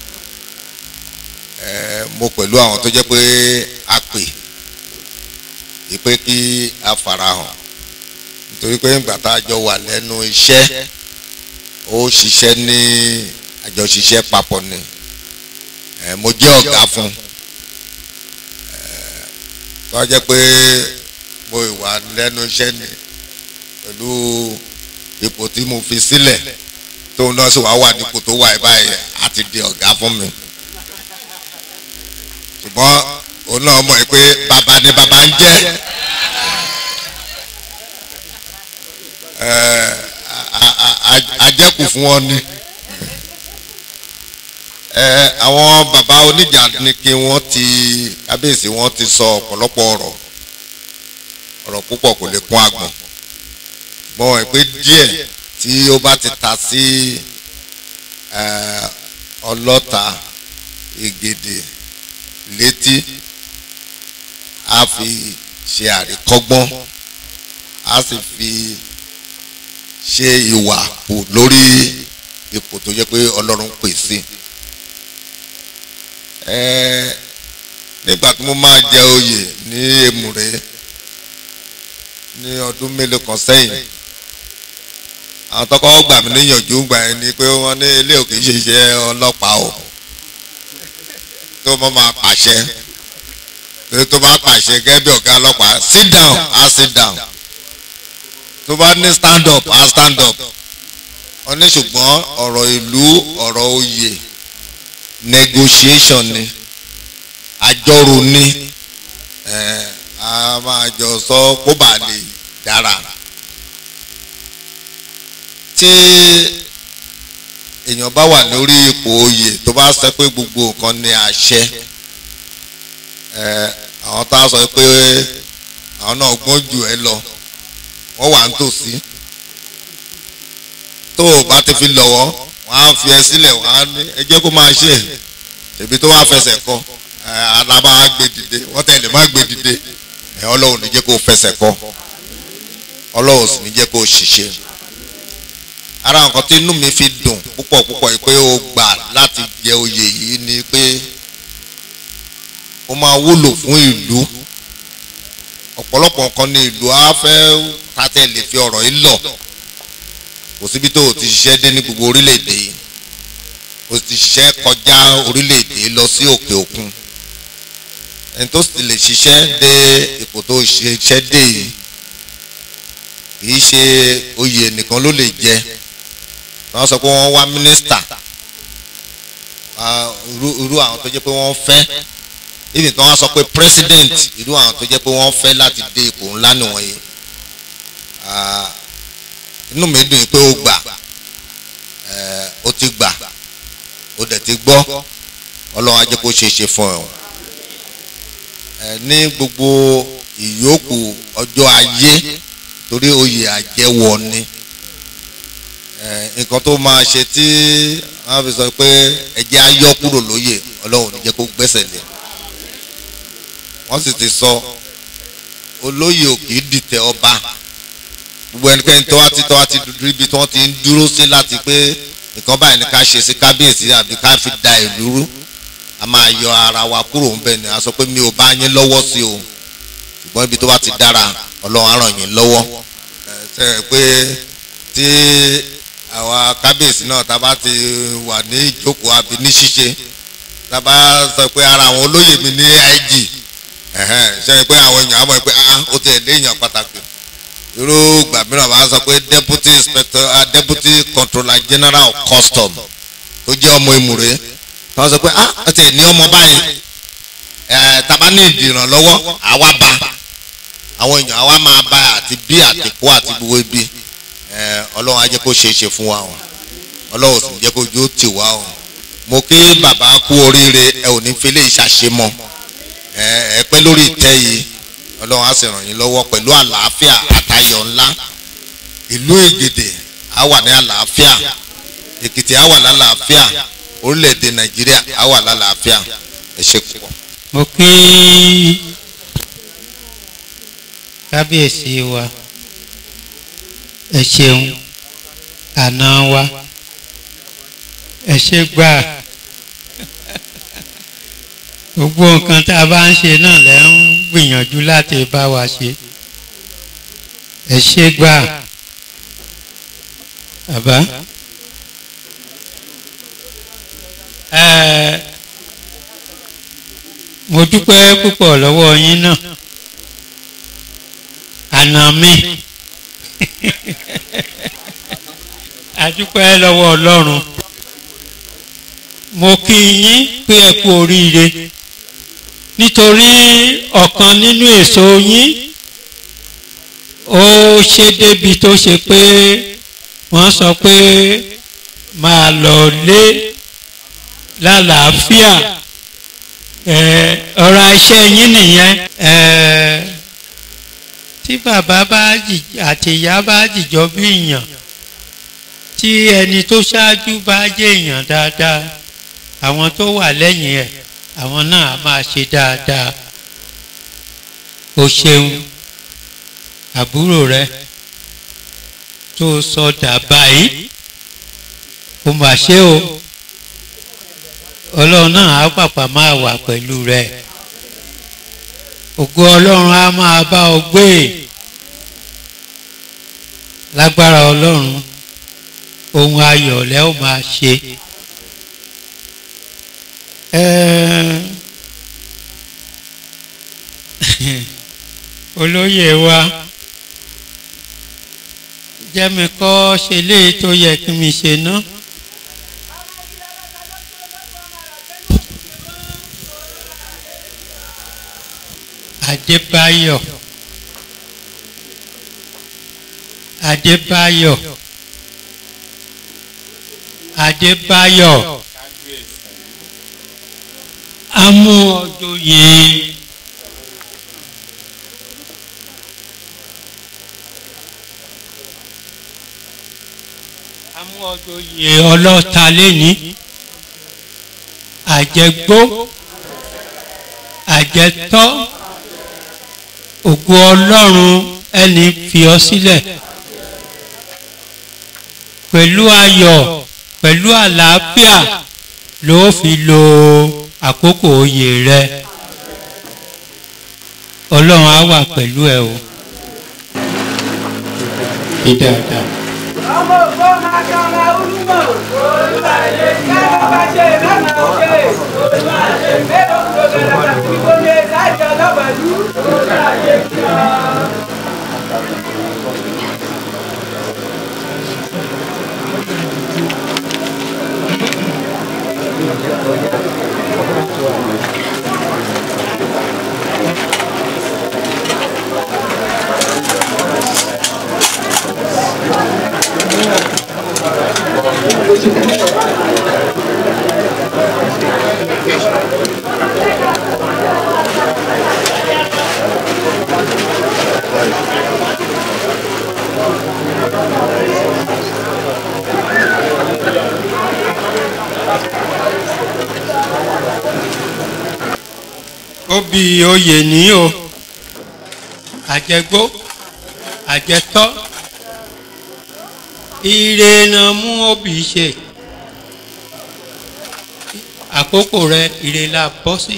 ẹ mo pẹ̀lú àwọn tó jẹ́ pé a pè é pé kí a farahàn nítorí pé ìgbà tá a jọ wà lẹ́nu iṣẹ́ ó ṣiṣẹ́ ní àjọṣiṣẹ́ papọ̀ ni ẹ mo jẹ́ ọ̀gá fún ẹ tó a jẹ́ pé mo wà lẹ́nu iṣẹ́ ni pẹ̀lú ipò tí mo fi sílẹ̀ tóun náà sì wá wà nípò tó wà báyìí àti di ọ̀gá fún mi ṣùgbọ́n òun náà mọ̀ pé bàbá ni bàbá ń jẹ́ àjẹkù fún wọn ni àwọn bàbá oníjà ni kí wọ́n ti kábíyèsí wọ́n ti sọ ọ̀pọ̀lọpọ̀ ọ̀rọ̀ ọ̀rọ̀ púpọ̀ kò lè kún àgbọ̀n mọ̀ ẹ́ pé díẹ̀ tí ó bá ti ta sí ọlọ́ta ìgèdè létí a fi ṣe àríkọ́gbọ́n a sì fi ṣe ìwà kù lórí ipò tó jẹ́ pé ọlọ́run pè sí. nígbà tí mo máa jẹ oyè ní èmùrè ní ọdún mélòó kan sẹ́yìn àwọn tọkọ gbà mí níyànjú gbà yẹn ni pé wọ́n ní ilé òkè ṣe iṣẹ́ ọlọ́pàá o tó mọ́ máa pàṣẹ tó bá pàṣẹ gẹ́gẹ́ bí ọ̀gá ọlọ́pàá sit down á sit down tó bá ní stand up á stand up wọ́n ní ṣùgbọ́n ọ̀rọ̀ ìlú ọ̀rọ̀ oyè negotiation ni àjọrò ni a máa jọ sọ kó bá lè dára tí èèyàn bá wà lórí ipò oyè tó bá sọ pé gbogbo nǹkan ní àṣẹ àwọn tá a sọ pé àwọn náà gbọ́n jù ẹ lọ wọ́n wà ń tòsí tó o bá ti fi lọ́wọ́ wọ́n á fi ẹ sílẹ̀ wọ́n á ní ẹ jẹ́ kó máa ṣe é tèmi tó wá fẹsẹ̀ kọ ẹ alábà á gbé dìde wọ́n tẹ̀lé má gbé dìde ẹ ọlọ́run ní jẹ́ kó fẹsẹ̀ kọ ọlọ́run sì ní jẹ́ kó ṣiṣẹ́ ara nǹkan tí inú mi fi dùn púpọ̀ púpọ̀ yìí pé o gbà láti jẹ oyè yìí ni pé ó máa wúlò fún ìlú ọ̀pọ̀lọpọ̀ nǹkan ní ìlú á fẹ́ tàtẹ́ lè fi ọ̀rọ̀ yìí lọ kò síbi tó o ti ṣiṣẹ́ dé ní gbogbo orílẹ̀-èdè yìí o ti ṣiṣẹ́ kọjá orílẹ̀-èdè lọ sí òkè òkun ẹni tó sì lè ṣiṣẹ́ dé ipò tó ṣiṣẹ́ dé yìí kì í ṣe oyè nìkan ló lè jẹ wọ́n sọ pé wọ́n wá mínísítà irú àwọn tó jẹ́ pé wọ́n fẹ́ ibi tí wọ́n sọ pé president irú àwọn tó jẹ́ pé wọ́n fẹ́ láti dé ipò ńlá nìwọ̀nyí inú mi dùn pé ó gbà ó ti gbà ó dẹ̀ ti gbọ́ ọlọ́run á jẹ́ kó ṣe é ṣe fún ẹ ní gbogbo ìyókù ọjọ́ ayé torí oyè àjẹwọ̀ ni nǹkan tó máa ṣe tí wọ́n fi sọ pé ẹ̀jẹ̀ á yọ kúrò lóyè ọlọ́run ò ní jẹ́ kó gbẹ́sẹ̀ lé wọ́n sì ti sọ olóyè ò kì í dìtẹ̀ ọba gbogbo ẹnikẹ́ni tó wá ti tó wá ti dúdú ibi tí wọ́n ti ń dúró sí láti pé nǹkan báyìí ni ká ṣe sí kábíyèsí àbí ká fi da ìlú rú a máa yọ ara wa kúrò ń bẹ̀ ni a sọ pé mi ò bá yín lọ́wọ́ sí o ṣùgbọ́n ibi tó bá ti dára ọlọ́run á ràn yín lọ́wọ́ ṣe é pé tí àwa kábíyèsí náà tá a bá ti wà ní ìjókòó àbí ní ṣíṣe tá a bá sọ pé ara àwọn olóyè mi ní ig ṣe é pé àwọn èèyàn á mọ̀ pé ah ó ti ẹ̀ lé èèyàn pàtàkì irú ìgbà mìíràn máa sọ pé deputy inspector uh, deputy controller general of custom tó jẹ́ ọmọ ìmùrè wọ́n sọ pé ah ó ti ní ọmọ báyìí ẹ̀ tàbá ní ìdìrànlọ́wọ́ àwa bá àwọn èèyàn àwa máa bá àti bí àtìkú àti gbogbo ibi ẹ̀ ọlọ́run á jẹ́ kó ṣe é ṣe fún wa o ọlọ́run sì ń jẹ́ kó jó tì wá o mo kí bàbá kú oríire ẹ ò ní fi lè ṣàṣemọ ẹ ẹ pẹ́ lórí ìtẹ́ yìí ọlọ́run á sì ràn yín lọ́wọ́ pẹ̀lú àlàáfíà àtayọ̀ ńlá ìlú ègèdè á wà ní àlàáfíà èkìtì á wà lálàáfíà orílẹ̀-èdè nàìjíríà á wà lálàáfíà ẹ ṣe púpọ̀. mo kí kábíyèsí wa ẹ ṣeun àná wa ẹ ṣe gbà gbogbo nǹkan tá a bá ń ṣe náà lẹ́ ń gbìyànjú láti bá wa ṣe ẹ ṣe gbà bàbá ẹ mo dúpẹ́ púpọ̀ lọ́wọ́ yín náà àná mi a dúpẹ́ lọ́wọ́ ọlọ́run mo kí yín pé ẹ kú oríire nítorí ọ̀kan nínú èso yín ó ṣe débi tó ṣe pé wọ́n sọ pé máa lọ lé lálàáfíà ọ̀rọ̀ iṣẹ́ yín nìyẹn tí bàbá bá àti ìyá bá jìjọ bí èèyàn tí ẹni tó ṣáájú bá jẹ́ èèyàn dáadáa àwọn tó wà lẹ́yìn ẹ̀ àwọn náà á máa ṣe dáadáa o ṣeun àbúrò rẹ tó sọ dà báyìí o mà ṣe o ọlọ́run náà á pàpà máa wà pẹ̀lú rẹ ògo ọlọ́run á máa bá ọ gbé lágbára ọlọ́run ohun ayọ̀ lẹ́ ó máa ṣe olóyè wa jẹ́mi kọ́ ṣe léyìí tó yẹ kí mi ṣe ná. Adébáyọ̀ Adébáyọ̀ Adébáyọ̀ amú ọjọ́yè oyè ọlọ́ta lẹ́ni àjẹgbó àjẹtọ́ ògo ọlọ́run ẹni fi ọ sílẹ̀ pẹ̀lú ayọ̀ pẹ̀lú àlàáfíà ló fi lo àkókò oyè rẹ ọlọ́run á wà pẹ̀lú ẹ o. Ìdáadáa. ọmọ ògbó máa ka ọmọ olúmọ olùwàlẹ káyọ̀ bá ṣe mẹ́mà ṣe olùwàlẹ mẹ́rọ gbọdọ̀ àti gbọdọ̀ láìjọ lọ́wọ́lú olùwàlẹ kí ọ. obì oyè ní o àjẹgbó àjẹtọ́ ire náà mú obì ṣe àkókò rẹ ire la bọ́ sí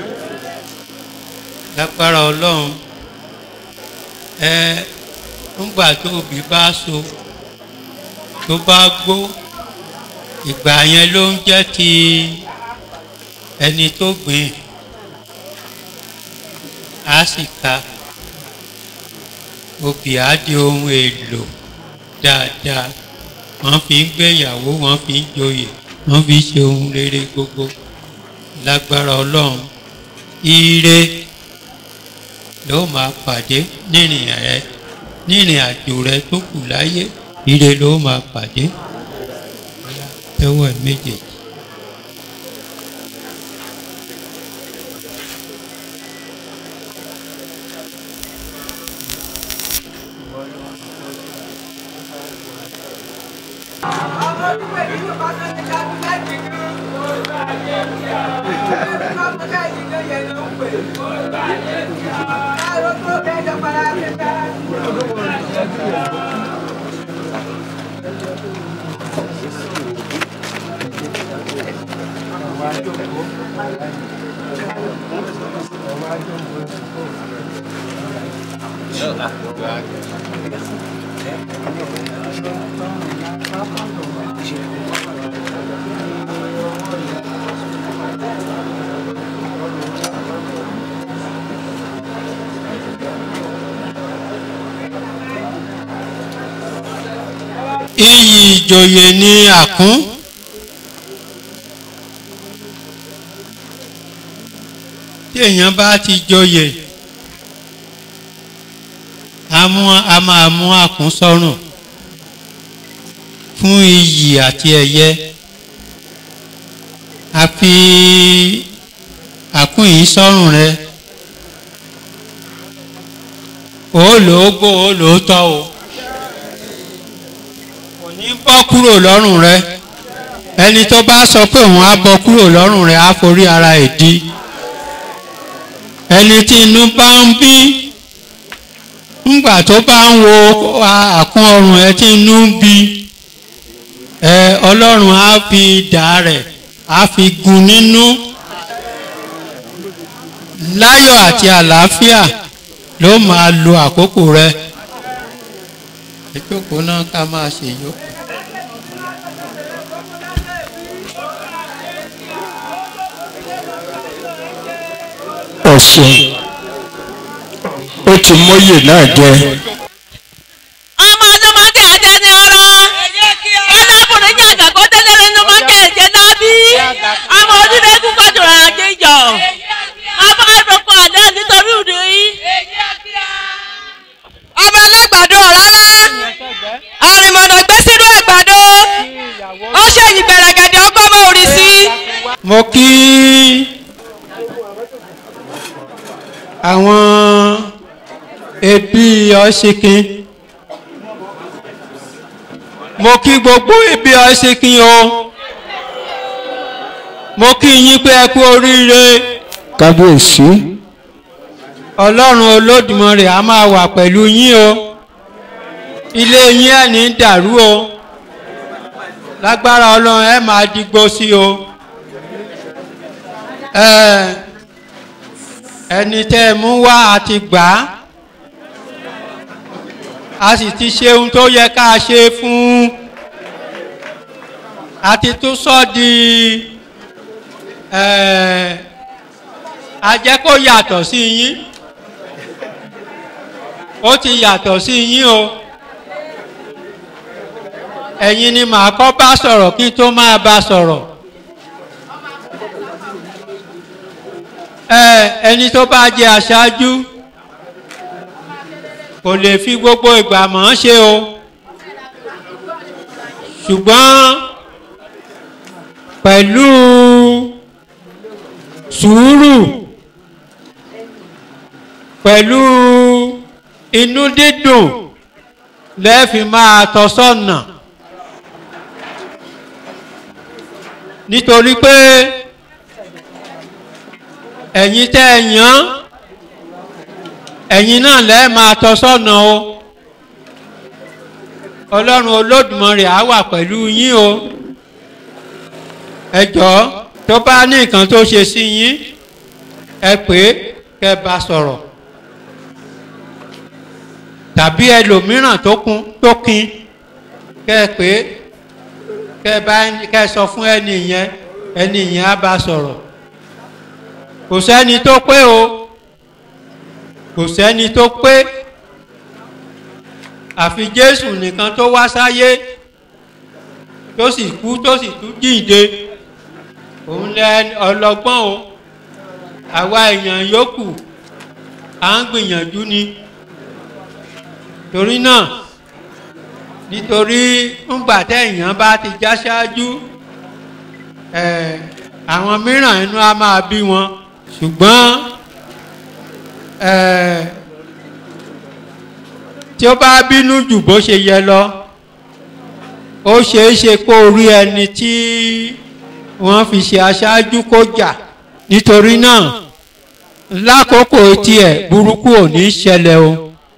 lágbára ọlọ́run ẹ ńgbà tó obì bá so tó bá gbó ìgbà yẹn ló ń jẹ́ ti ẹni tó gbìn á sì ka obì á di ohun èlò dáadáa wọ́n fi ń gbéyàwó wọ́n fi ń joyè wọ́n fi ń ṣe ohun rere gbogbo lágbára ọlọ́run ire ló máa pàdé nírìn rẹ nírìn àjò rẹ tó kù láyé ire ló máa pàdé tẹ́wọ́ ẹ̀ méjèèjì. ọmọ olúwẹ̀ nínú pátá ní kábí láti ní olùwàlẹ kí ọ. ọmọ káyìí ló yẹ ló ń pè olùwàlẹ kí ọ. káàró tó kẹjọ para pípẹ́ olùwàlẹ kí ọ. iyì ìjòyè ní àkún tí èèyàn bá ti joyè a mú a máa mú àkún sọ́rùn fún iyì àti ẹ̀yẹ a fi àkún yìí sọ́rùn rẹ ó lò ó gbó ó lò ó tọ́ o ní bọ́ kúrò lọ́rùn rẹ ẹni tó bá sọ pé òun á bọ́ kúrò lọ́rùn rẹ á forí ara ẹ̀ di ẹni tí inú bá ń bí ńgbà tó bá ń wo àkún ọrùn ẹ tí inú ń bí ẹ ọlọ́run á fi dà rẹ̀ á fi gun nínú láyọ̀ àti àlàáfíà ló máa lo àkókò rẹ ìjókòó náà ká máa ṣe yó. ọ̀sùn ó ti mọ́yè náà jẹ ọmọ ọdún mọ́kẹ́ ẹ̀jẹ̀ ni ọ̀rọ̀ ọlọ́kùnrin jẹ́ àgàkọ́ tẹ́lẹ̀ nínú mọ́kẹ́ ẹ̀jẹ̀ dábí ọmọ ojúlé kúkọ́ jùlọ àjẹjọ ọmọ àdókò àdé nítorí ìdí yìí. ọmọ ẹlẹ́gbàdo rárá àrìmọ̀nà gbé sínú ẹ̀gbàdo ó ṣe ìgbẹ̀rẹ̀gẹ̀dẹ̀ ọkọ̀ mọ́ orí sí. mo kí àwọn ẹbí ọ̀ṣìnkín mo kí gbogbo ẹbí síkín o mo kí yín pé ẹ kú oríire kábíyèsí ọlọ́run olódùmarè a máa wà pẹ̀lú yín o ilé yín ẹ̀ ní dàrú o lágbára ọlọ́run ẹ máa digbó sí o ẹ ẹni tẹ́ ẹ mú wá àti gbà á a sì ti ṣe ohun tó yẹ ká ṣe fún a ti tún sọ di ẹ a jẹ́ kó yàtọ̀ sí yín ó ti yàtọ̀ sí yín o ẹ̀yin ni màá kọ́ bá sọ̀rọ̀ kí n tó máa bá sọ̀rọ̀ ẹ ẹni tó bá jẹ aṣáájú kò lè fi gbogbo ìgbà mọ̀ ọ́n ṣe o ṣùgbọ́n pẹ̀lú sùúrù pẹ̀lú inú dídùn lẹ́ẹ̀fi máa tọ́ sọ́nà nítorí pé ẹ̀yin tẹ́ ẹ yàn ẹ̀yin náà lẹ́ẹ̀ máa tọ́ sọ́nà o ọlọ́run olódùmarè á wà pẹ̀lú yín o ẹ jọ̀ọ́ tó bá ní nǹkan tó ṣe sí yín ẹ pé kẹ́ bá sọ̀rọ̀ tàbí ẹlòmíràn tó kún tó kin kẹ́ pé kẹ́ bá kẹ́ sọ fún ẹni yẹn ẹni yẹn á bá sọ̀rọ̀ kò sẹ́ni tó pé o kò sẹ́ni tó pé àfi jésù nìkan tó wá sáyé tó sì kú tó sì tún jíǹde òun lẹ ọlọgbọ́n o àwa èèyàn yòókù à ń gbìyànjú ni torí náà nítorí ńgbà téèyàn bá ti já ṣáájú ẹ̀ àwọn mìíràn inú á máa bí wọn ṣùgbọ́n ẹ̀ tí ó bá bínú jù bó ṣe yẹ lọ ó ṣeé ṣe kó rí ẹni tí wọ́n fi ṣe aṣáájú kó jà nítorí náà lákòókò tiẹ̀ burúkú ò ní ṣẹlẹ̀ o.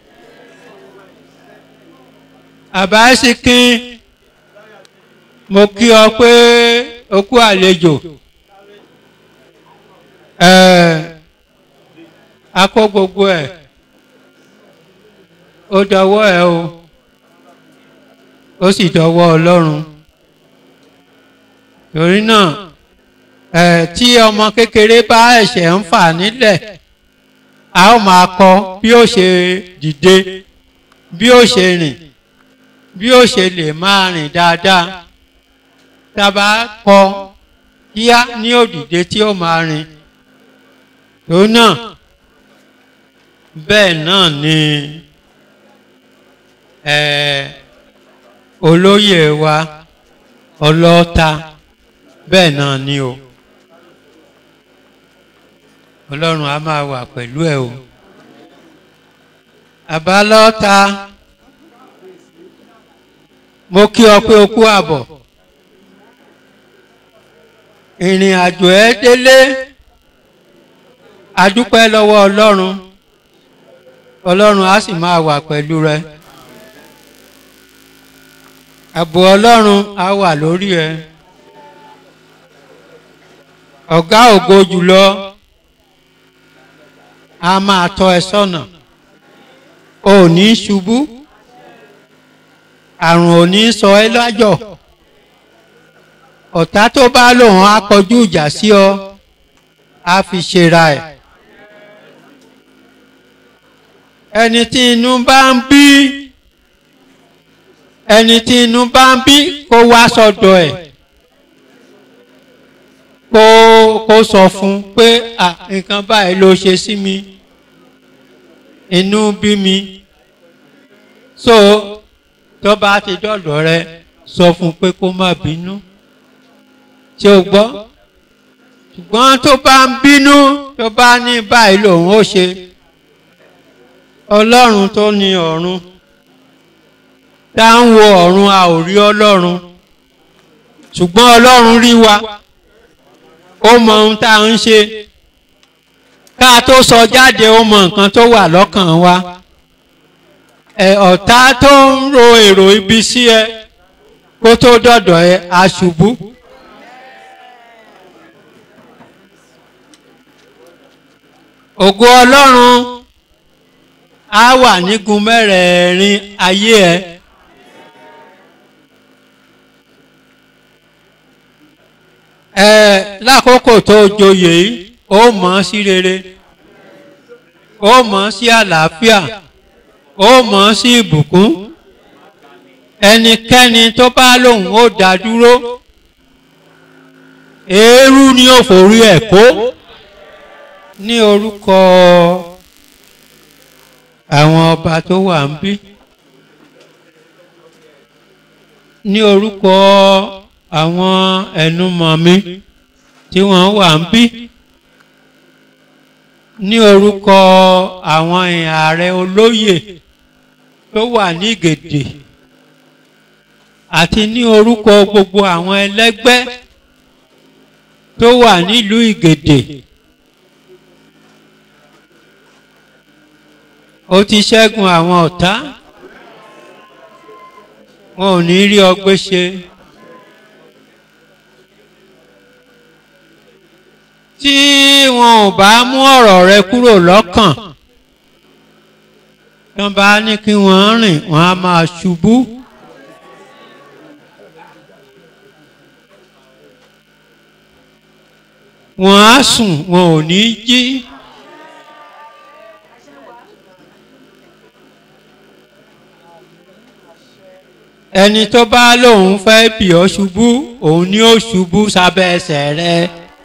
àbáṣíkín mo kí ọ pé o kú àlejò a kó gbogbo ẹ̀ ó dọwọ́ ẹ o ó sì dọwọ́ ọlọ́run torí náà ẹ̀ tí ọmọ kékeré bá ẹ̀ṣẹ̀ ń fà nílẹ̀ a ó máa kọ bí ó ṣe dìde bí ó ṣe rìn bí ó ṣe lè máa rìn dáadáa tá a bá kọ kíá ní òdìdé tí ó máa rìn torí náà bẹ́ẹ̀ náà ni ẹ̀ olóyè wa ọlọ́ta bẹ́ẹ̀ náà ni o ọlọ́run á máa wà pẹ̀lú ẹ o àbálọ́ta mo kí ọ pé o kú àbọ̀ ìrìn àjò ẹ délé adúpẹ́ lọ́wọ́ ọlọ́run ọlọ́run á sì máa wà pẹ̀lú rẹ ààbò ọlọ́run á wà lórí ẹ ọ̀gá ògo jùlọ a máa tọ́ ẹ sọ́nà ò ní ṣubú àrùn ò ní sọ ẹ lájọ̀ ọ̀tá tó bá lòun á kọjú ìjà sí ọ á fi ṣera ẹ̀ ẹni tí inú bá ń bí ẹni tí inú bá ń bí kó wá sọ́dọ̀ ẹ̀ kó kó sọ fún pé à nǹkan báyìí ló ṣe sí mi inú bí mi so tó bá ti dọ̀dọ̀ rẹ sọ fún pé kó má bínú ṣé o gbọ́ ṣùgbọ́n tó bá ń bínú tó bá ní báyìí lòun ó ṣe ọlọ́run tó ní ọ̀run tá ń wo ọ̀run a ò rí ọlọ́run ṣùgbọ́n ọlọ́run rí wa ó mọ ohun tá à ń ṣe ká tó sọ jáde ó mọ nǹkan tó wà lọ́kàn wa ẹ ọ̀tá tó ń ro èrò ibi sí ẹ kó tó dọ̀dọ̀ ẹ aṣubú. ògo ọlọ́run á wà nígun mẹ́rẹ̀ẹ̀rin ayé ẹ. ẹ lákòókò tó joyè yìí ó mọ̀ ọ́ sí rere ó mọ̀ ọ́ sí àlàáfíà ó mọ̀ ọ́ sí ìbùkún ẹnikẹ́ni tó bá lóun ó dá dúró eérú ni ó forí ẹ̀ kó ní orúkọ àwọn ọba tó wà ń bí ní orúkọ àwọn ẹnumọ̀ mi tí wọ́n wà ń bí ní orúkọ àwọn ààrẹ olóyè tó wà ní gèdè àti ní orúkọ gbogbo àwọn ẹlẹ́gbẹ́ tó wà nílùú ìgèdè ó ti ṣẹ́gun àwọn ọ̀tá wọn ò ní rí ọgbẹ́ ṣe. tí wọn ò bá mú ọ̀rọ̀ rẹ kúrò lọ́kàn tán bá ní kí wọ́n rìn wọ́n á máa ṣubú. wọ́n á sùn wọn ò ní jí. ẹni tó bá lóun fẹ́ bì ọ́ ṣubú òun ni ó ṣubú sábẹ́ ẹsẹ̀ rẹ.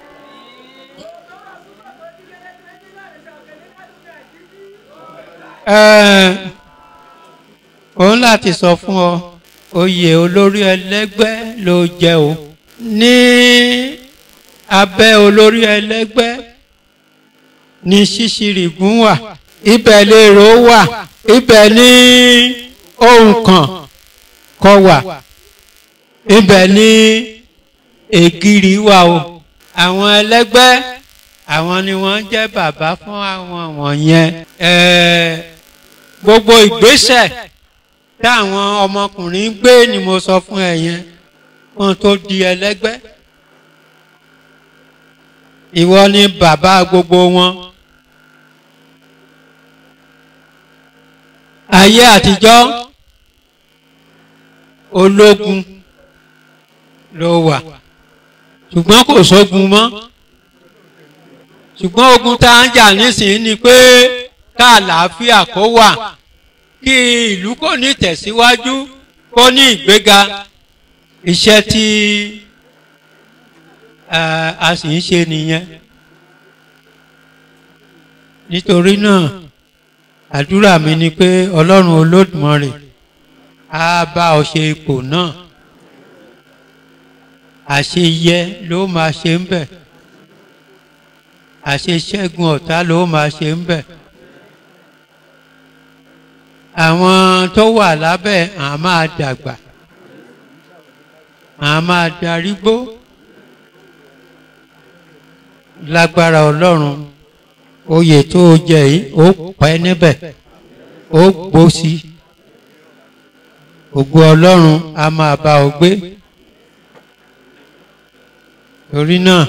òun láti sọ fún ọ oyè olórí ẹlẹ́gbẹ́ ló jẹ́ o ní abẹ́ olórí ẹlẹ́gbẹ́ ní ṣíṣirìgún wà ibẹ̀ lèrò wà ibẹ̀ ní ohun kan kọ wà ibẹ̀ ní ègiri wà o àwọn ẹlẹ́gbẹ́ àwọn ni wọ́n jẹ́ bàbá fún àwọn wọ̀nyẹn gbogbo ìgbésẹ̀ táwọn ọmọkùnrin gbé ni mo sọ fún ẹ yẹn wọn tó di ẹlẹ́gbẹ́ ìwọ ni bàbá gbogbo wọn ayé àtijọ́ ológun ló wà ṣùgbọ́n kò sógun mọ́ ṣùgbọ́n ogun tá à ń jà nísìnyí ni pé ká àlàáfíà kó wà kí ìlú kò ní tẹ̀síwájú kó ní ìgbéga iṣẹ́ tí a sì ń ṣe nìyẹn nítorí náà àdúrà mi ni pé ọlọ́run olódùmarè á bá ọ ṣe ipò náà àṣeyẹ ló máa ṣe ń bẹ̀ àṣeṣẹ́gun ọ̀tá ló máa ṣe ń bẹ̀ àwọn tó wà lábẹ́ à máa dàgbà à máa darúgbó lágbára ọlọ́run oyè tó o jẹ yìí ó pẹ́ níbẹ̀ ó gbósí ògo ọlọ́run a máa bá ọ gbé torí náà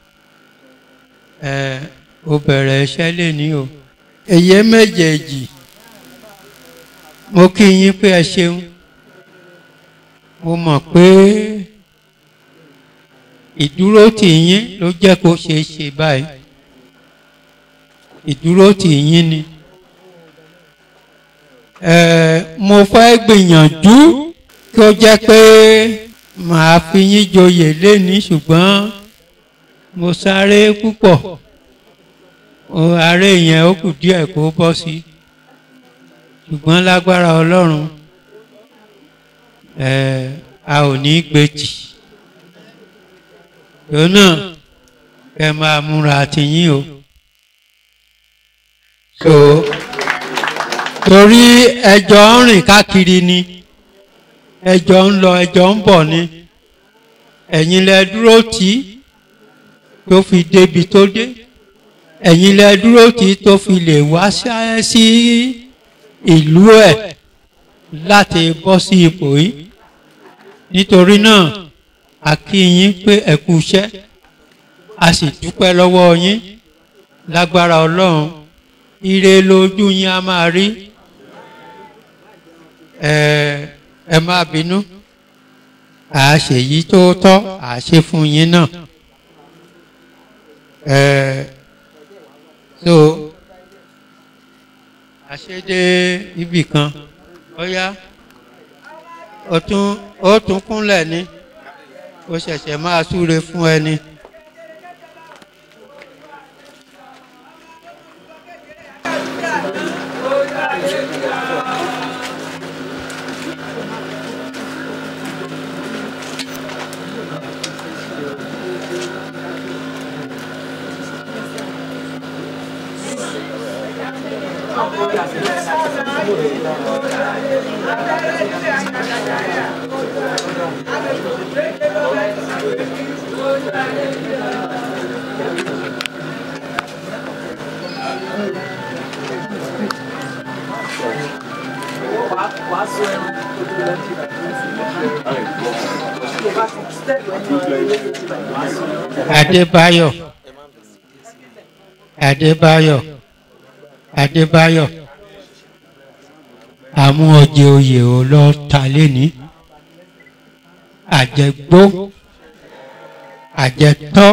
ẹ o bẹ̀rẹ̀ iṣẹ́ lè ní o èyí méjèèjì mo kí yín pé ẹ ṣeun mo mọ̀ pé ìdúró tì yín ló jẹ́ kó ṣeé ṣe báyìí ìdúró tì yín ni ẹ mo fẹ́ gbìyànjú kí ó jẹ́ pé màá fi yín joyè léni ṣùgbọ́n mo sáré púpọ̀ ààrẹ yẹn ó kù díẹ̀ kó bọ́ sí ṣùgbọ́n lágbára ọlọ́run ẹ a ò ní gbèjì yóò náà kẹ máa múra àtìyín o so torí ẹjọ́ ń rìn káàkiri ni ẹjọ́ ń lọ ẹjọ́ ń bọ̀ ni ẹ̀yin lẹ dúró tì í tó fi débi tó dé ẹ̀yin lẹ dúró tì í tó fi lè wá ṣá- sí ìlú ẹ̀ láti bọ́ sí ipò yìí nítorí náà a kí yín pé ẹ kú iṣẹ́ a sì dúpẹ́ lọ́wọ́ yín lágbára ọlọ́run ire lójú yín a máa rí ẹ ẹ má bínú à á ṣe yìí tó tọ́ à á ṣe fún yín náà ẹ so àṣedé ibì kan ó yá ó tún ó tún kúnlẹ̀ ní ó ṣẹ̀ṣẹ̀ máa súre fún ẹni. Adébáyọ̀ Adébáyọ̀ Adébáyọ̀ àmú ọjẹ oyè ò lọ ta léni àjẹgbó àjẹtọ́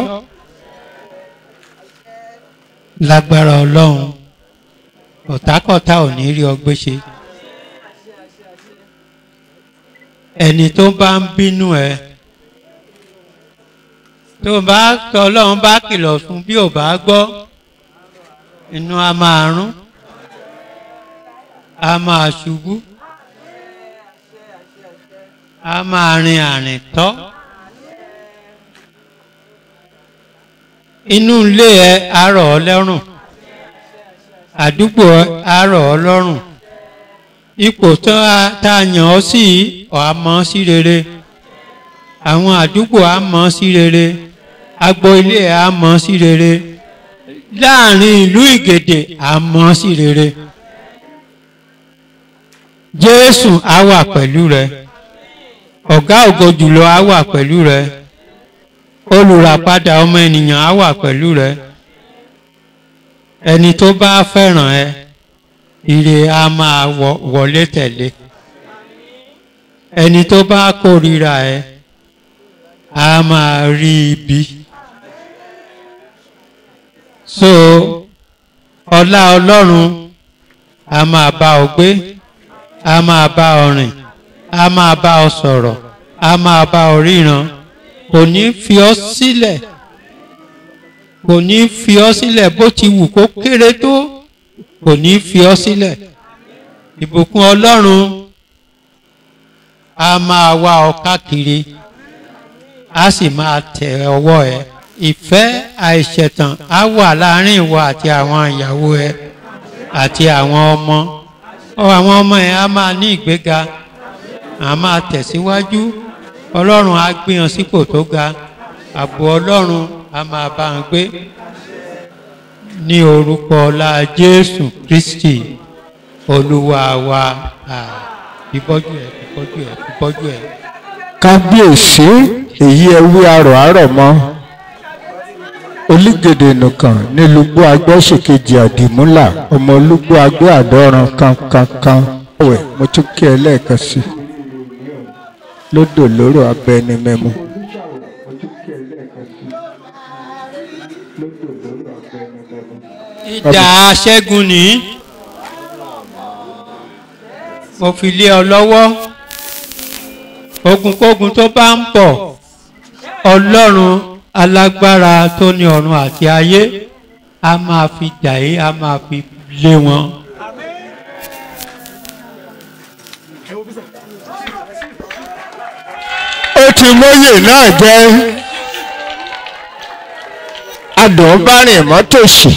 lágbára ọlọ́run ọ̀tákọ̀tá ò ní rí ọgbẹ́ ṣe ẹni tó bá ń bínú ẹ tó bá tọ ọlọ́run bá kìlọ̀ fún bí ò bá gbọ́ inú a máa rún a máa ṣubú a máa rin àrìn tọ́ inú ilé ẹ á rọ̀ ọ́ lọ́rùn àdúgbò ẹ á rọ̀ ọ́ lọ́rùn ipò tó a- tá a yàn ọ́ sí ọ̀ á mọ̀ ọ́ sí rere àwọn àdúgbò á mọ̀ ọ́ sí rere agbo ilé ẹ á mọ̀ ọ́ sí rere láàrin ìlú ìgèdè á mọ̀ ọ́ sí rere jésù á wà pẹ̀lú rẹ ọ̀gá ògo jùlọ á wà pẹ̀lú rẹ olùràpadà ọmọ ènìyàn á wà pẹ̀lú rẹ ẹni tó bá fẹ́ràn ẹ ire á máa wọ- wọlé tẹ̀lé ẹni tó bá kórìíra ẹ á máa rí ibi so ọlá ọlọ́run a máa bá ọ gbé a máa bá ọ rìn a máa bá ọ sọ̀rọ̀ a máa bá ọ ríran kò ní fi ọ sílẹ̀ kò ní fi ọ sílẹ̀ bó ti wù kó kéré tó kò ní fi ọ sílẹ̀ ìbùkún ọlọ́run a máa wá ọ káàkiri a sì máa tẹ ọwọ́ ẹ ìfẹ́ àìṣẹ̀tàn á wà láàrin ìwọ àti àwọn ìyàwó ẹ àti àwọn ọmọ ọ àwọn ọmọ ẹ á máa ní ìgbéga á máa tẹ̀síwájú ọlọ́run á gbé wọn sípò tó ga ààbò ọlọ́run á máa bá wọn gbé ní orúkọ ọlá jésù kristi olúwa wa Ah, ìbọ́jú ẹ̀ ìbọ́jú ẹ̀ ìbọ́jú ẹ̀. kábíyèsí èyí ẹwí arọ̀ àárọ̀ mọ́ olùgèdè nìkan nílùgbò agbẹ́sìkejì àdìmúlà ọmọ olùgbò agbẹ́ àdọ́ran kankankan ọ̀wẹ̀ mo tún kí ẹ lẹ́ẹ̀kan sí i lódò lóró abẹni mẹ́mu. ìdá ṣẹ́gun ní mo fi lé ọ lọ́wọ́ ogunkógun tó bá ń bọ̀ ọlọ́run alágbára tó ní ọ̀run àti ayé a máa fi dà é a máa fi lé wọn. ó ti mọ́yè náà jẹ́ adùnbárìn mọ́tòsí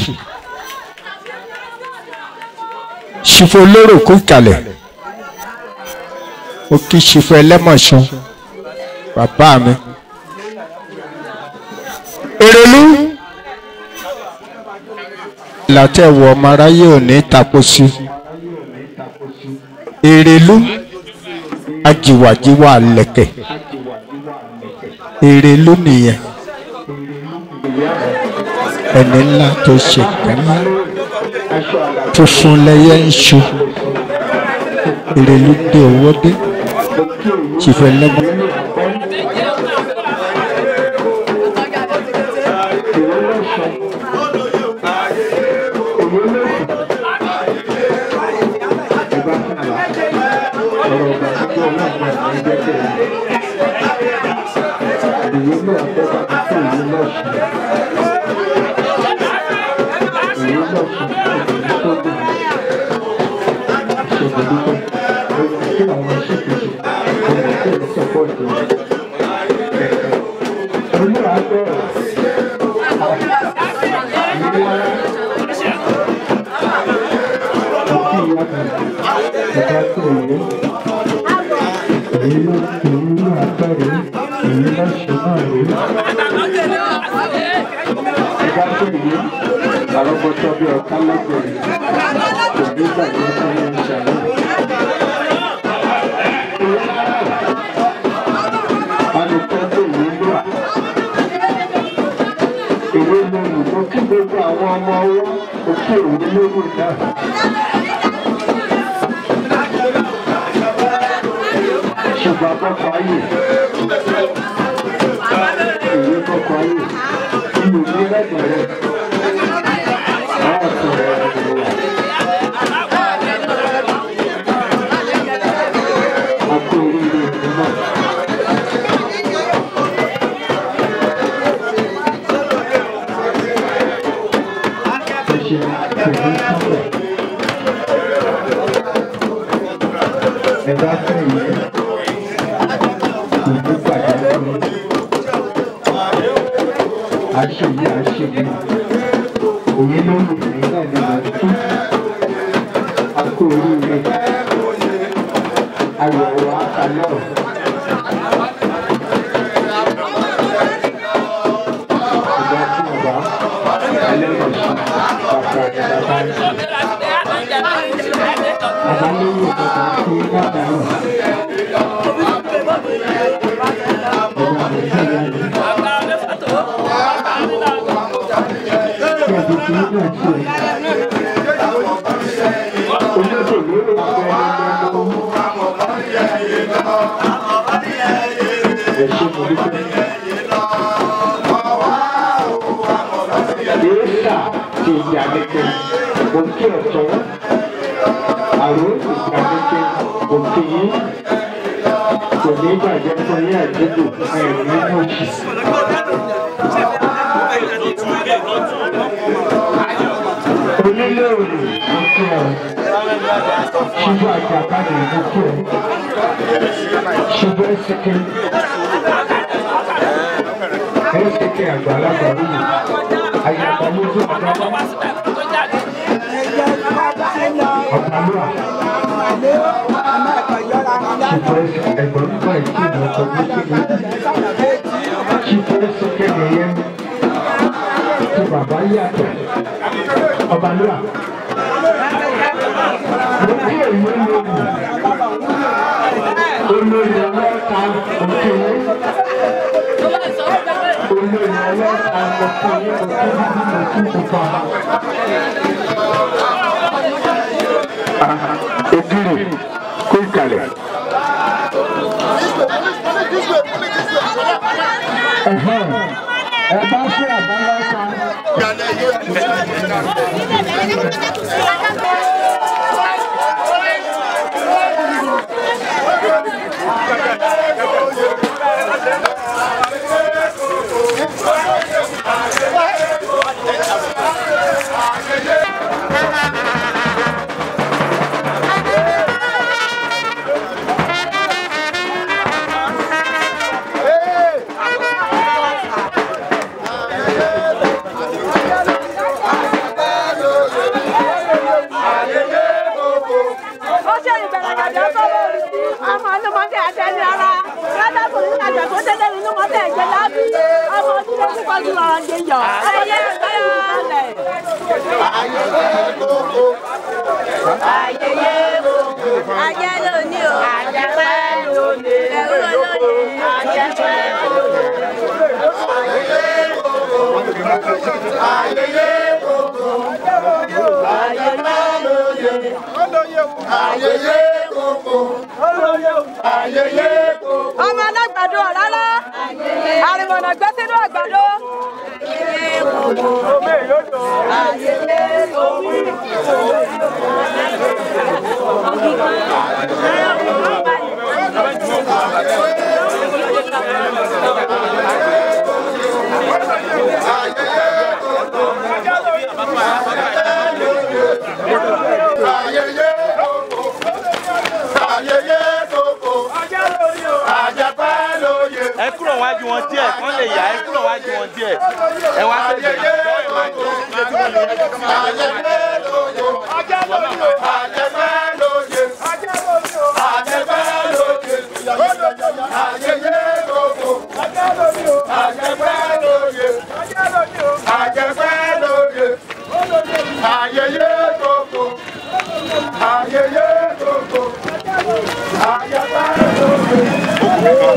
ṣìfò lóró kú kalẹ̀ ó kí ṣìfò ẹlẹ́mọ̀ṣán bàbá mi èrèlú látẹ̀wọ̀ ọmọ aráyé ò ní tapo sí èrèlú ajiwajiwa lẹ̀kẹ̀ èrèlú nìyẹn ẹni ńlá tó ṣe kẹ́mí funfun lẹyẹ ń ṣu èrèlú dé owó dé tìfẹ́ lẹ́gbọ́n. àrọ́bọ̀tọ́ bí ọ̀ká lẹ́gbẹ̀ẹ́ kò ní gbàgbé fún yín ṣàlẹ́. alùpùpù yìí ló wà. ìwé lónìí mo kí gbogbo àwọn ọmọ ọwọ́ òkè òwe lórí náà. ṣùgbọ́n kọ́kọ́ ayé ìwé kọ́kọ́ ayé ìlú ní lẹ́gbẹ̀rẹ́. ẹ̀dá fún ìyẹn kò ní pàdé fún àṣeyí àṣeyí òye ló lù ní náà ní màá tú akó oríire ayọ̀ wa kalẹ̀ ọ̀. ìgbà tí ọba ẹlẹ́mọ̀ọ́sí bàbá ni bàbá ń sè. bàbá lórí ìjọba tí ládàá Yéésà ti ìyàgẹ̀kẹ̀ òkè ọ̀tún àrùn ìyàgẹ̀kẹ̀ òkè yìí kò ní bàjẹ́ fún yín àdúgbò ẹ̀rù nínú òṣì. Onílé òrì ló kí ọ. Ṣubú àjàkálẹ̀ ló kí ọ. Ṣubú ẹ̀sìnkẹ́. Ẹ̀sìnkẹ́ àgbàlagbà wúlò. Àyàgbà lójú ọ̀gá wá. Ọ̀pàlúwà. Ṣubú ẹ̀sìnkẹ́ ẹ̀gbọ́n nípa ìkí ìmọ̀ ọkọ̀ ní kíni. Ṣubú ẹ̀sìnkẹ́ nìyẹn. Tí bàbá yàtọ̀. Ọ̀pàlúwà. Mo kí èyí lónìí. Olórí ọlọ́ta òkè yẹn. Olórí ọlọ́ta òkè yẹn òkè bíbí mo tún kò fa. Ògiri kó ìkàlẹ̀. Ẹ̀hẹ́n, Ẹ bá fẹ́ àbáláta. ó ṣe ìbẹ̀rẹ̀ gàdá tó lórí sí ọmọ ọlọ́mọdé àtẹnu ayẹyẹ koko ayẹyẹ lóye ayẹyẹ koko ayẹyẹ koko. ọmọ alágbàdo ọ̀rálá àrìmọ̀nà gbé sínú àgbàdo. ayẹyẹ koko ayẹyẹ koko àjẹpẹ́ lóye. ẹ kúrò wájú wọn díẹ̀ kán lè yá ẹ kúrò wájú wọn díẹ̀ ẹ wá sẹ́gbẹ̀ẹ́ ìjọ ẹ máa jọ ayẹyẹ lóye àjẹpẹ́ lóye àjẹpẹ́ lóye ayẹyẹ koko àjẹpẹ́ lóye àjẹpẹ́ lóye ayẹyẹ koko ayẹyẹ koko àjẹpẹ́ lóye.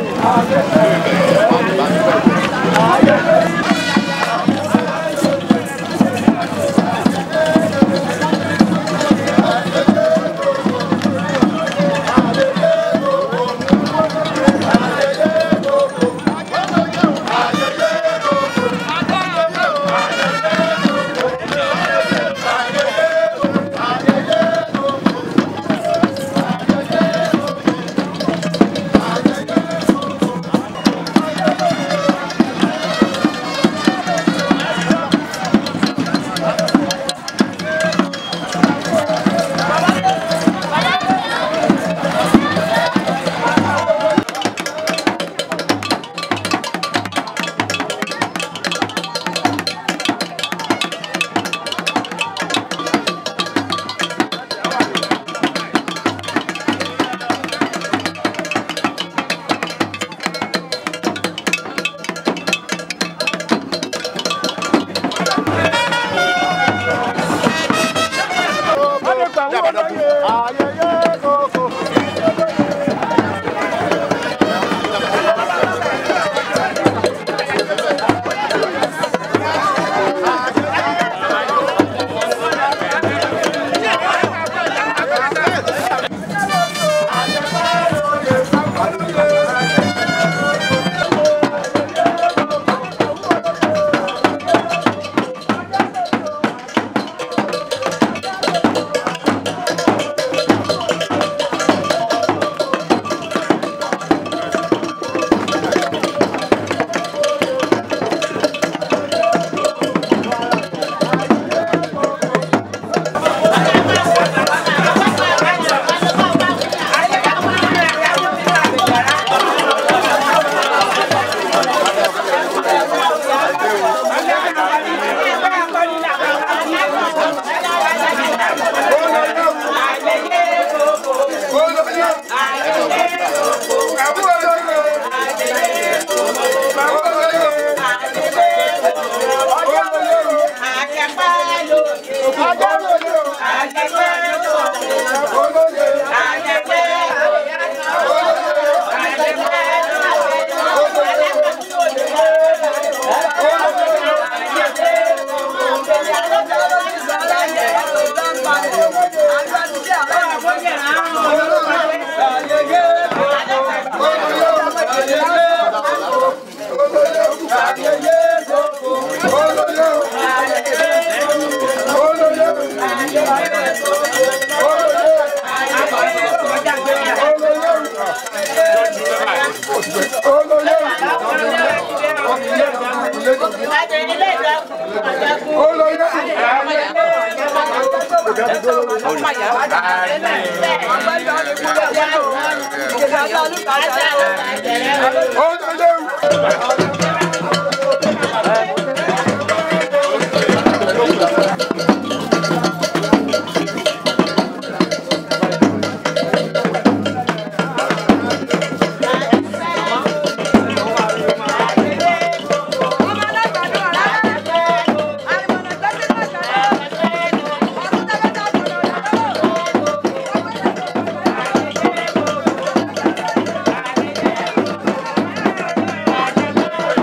Ayẹyẹ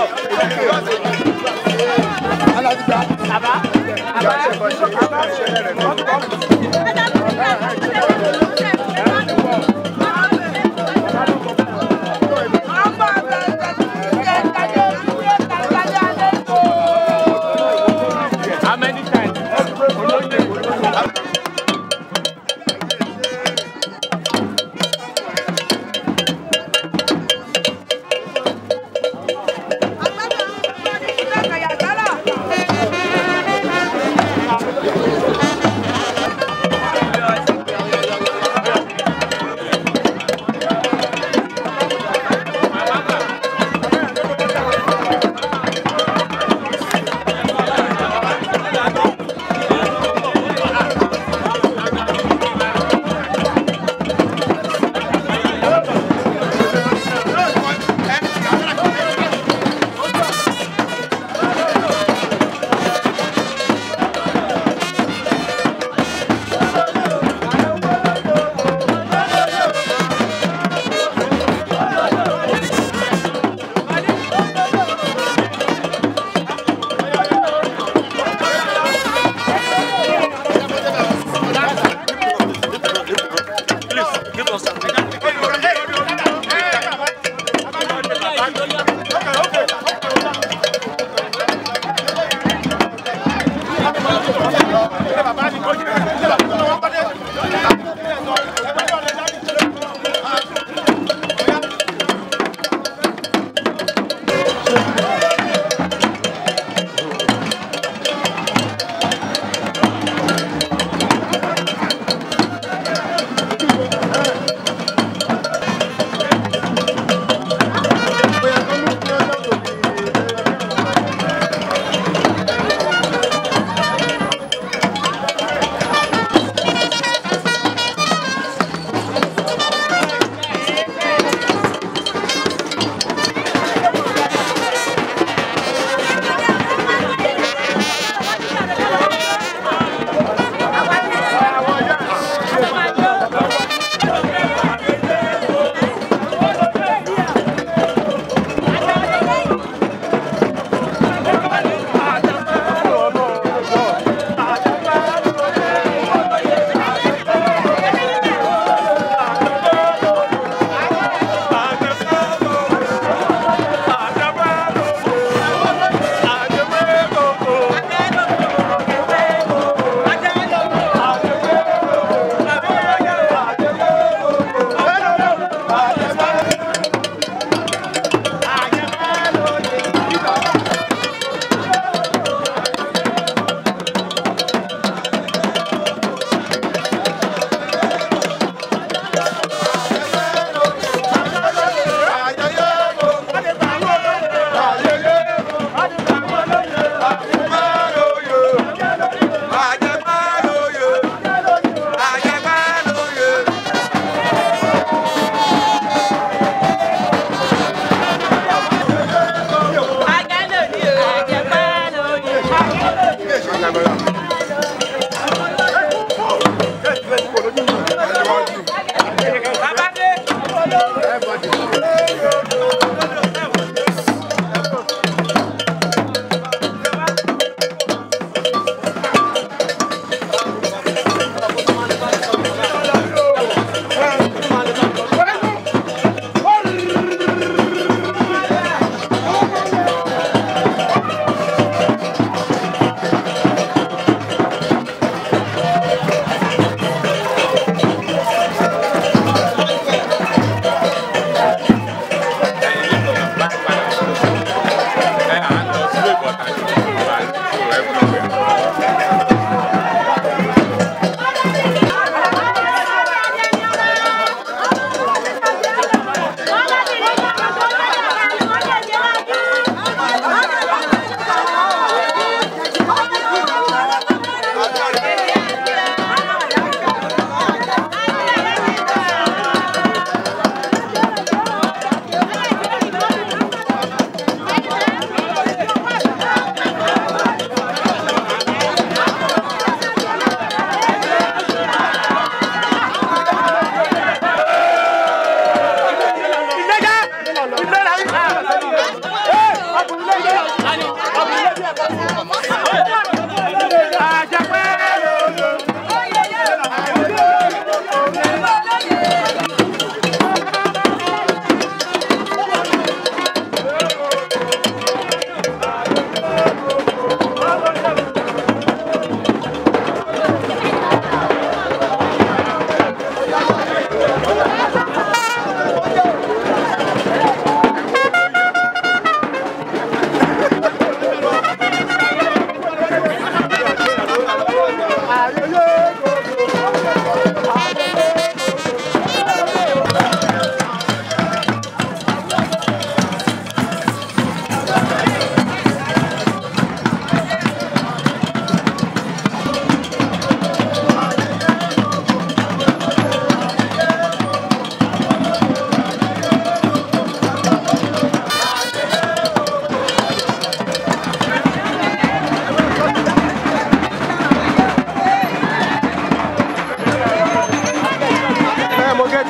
How many times?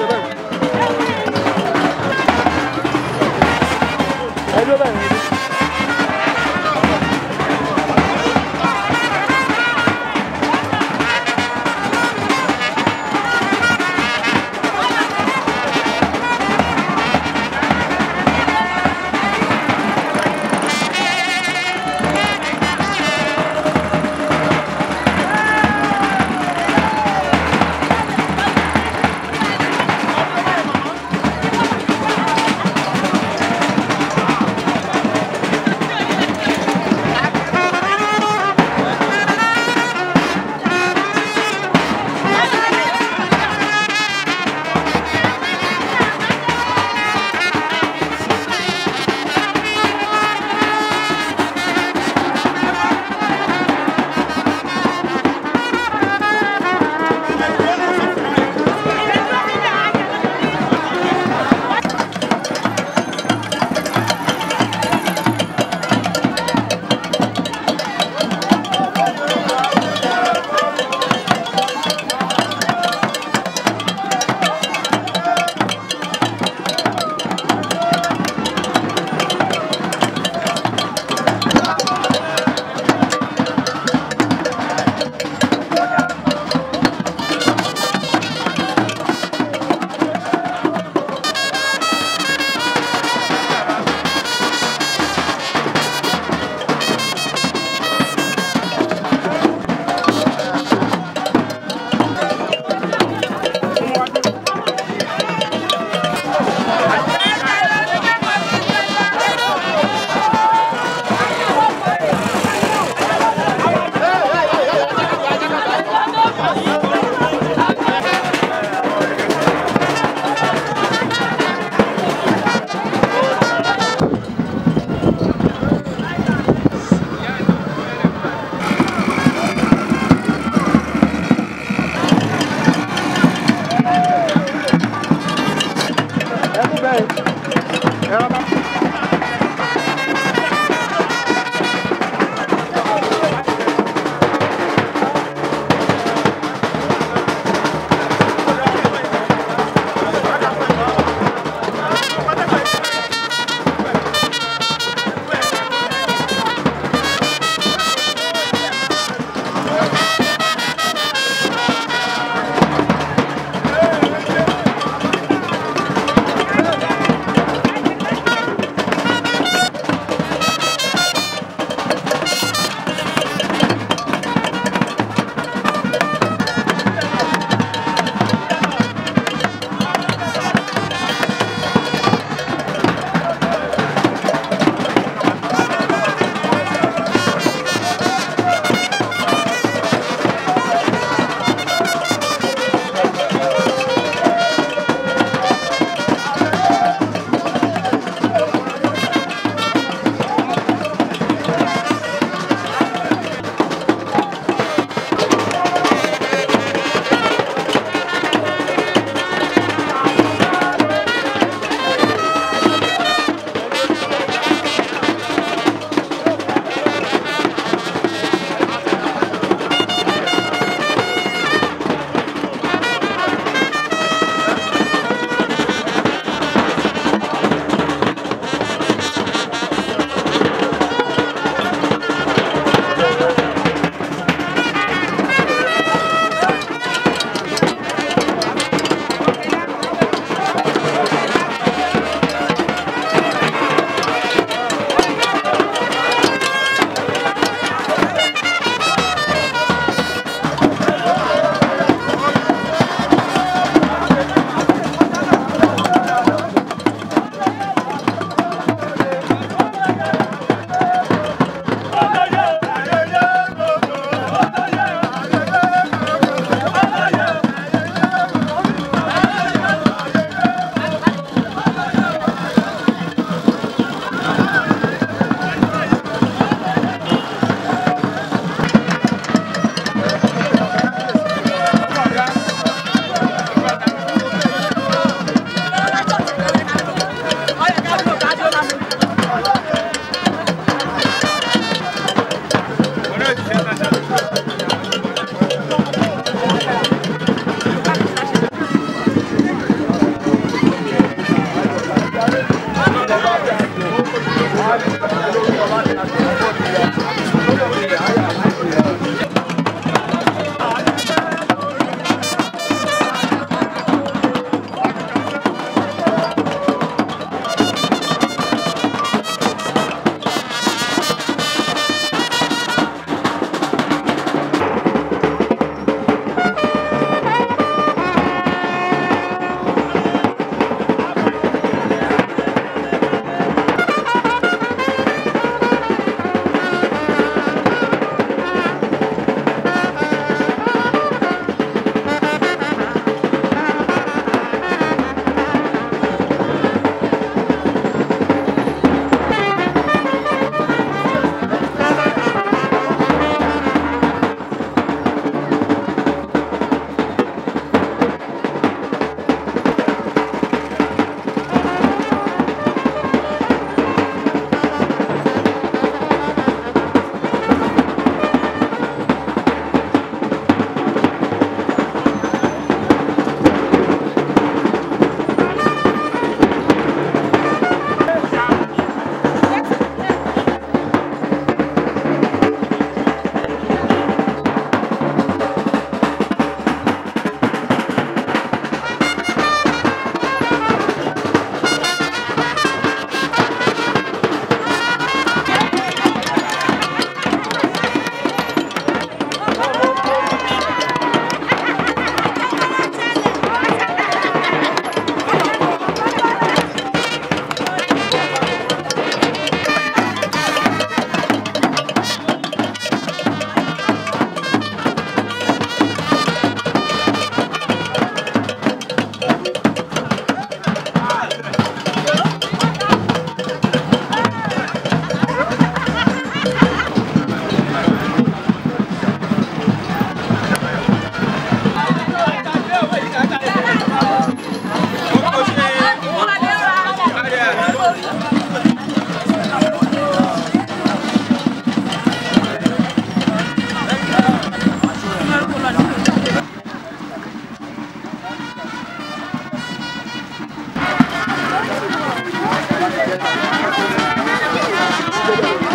Ẹ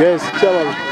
Yes, chairman.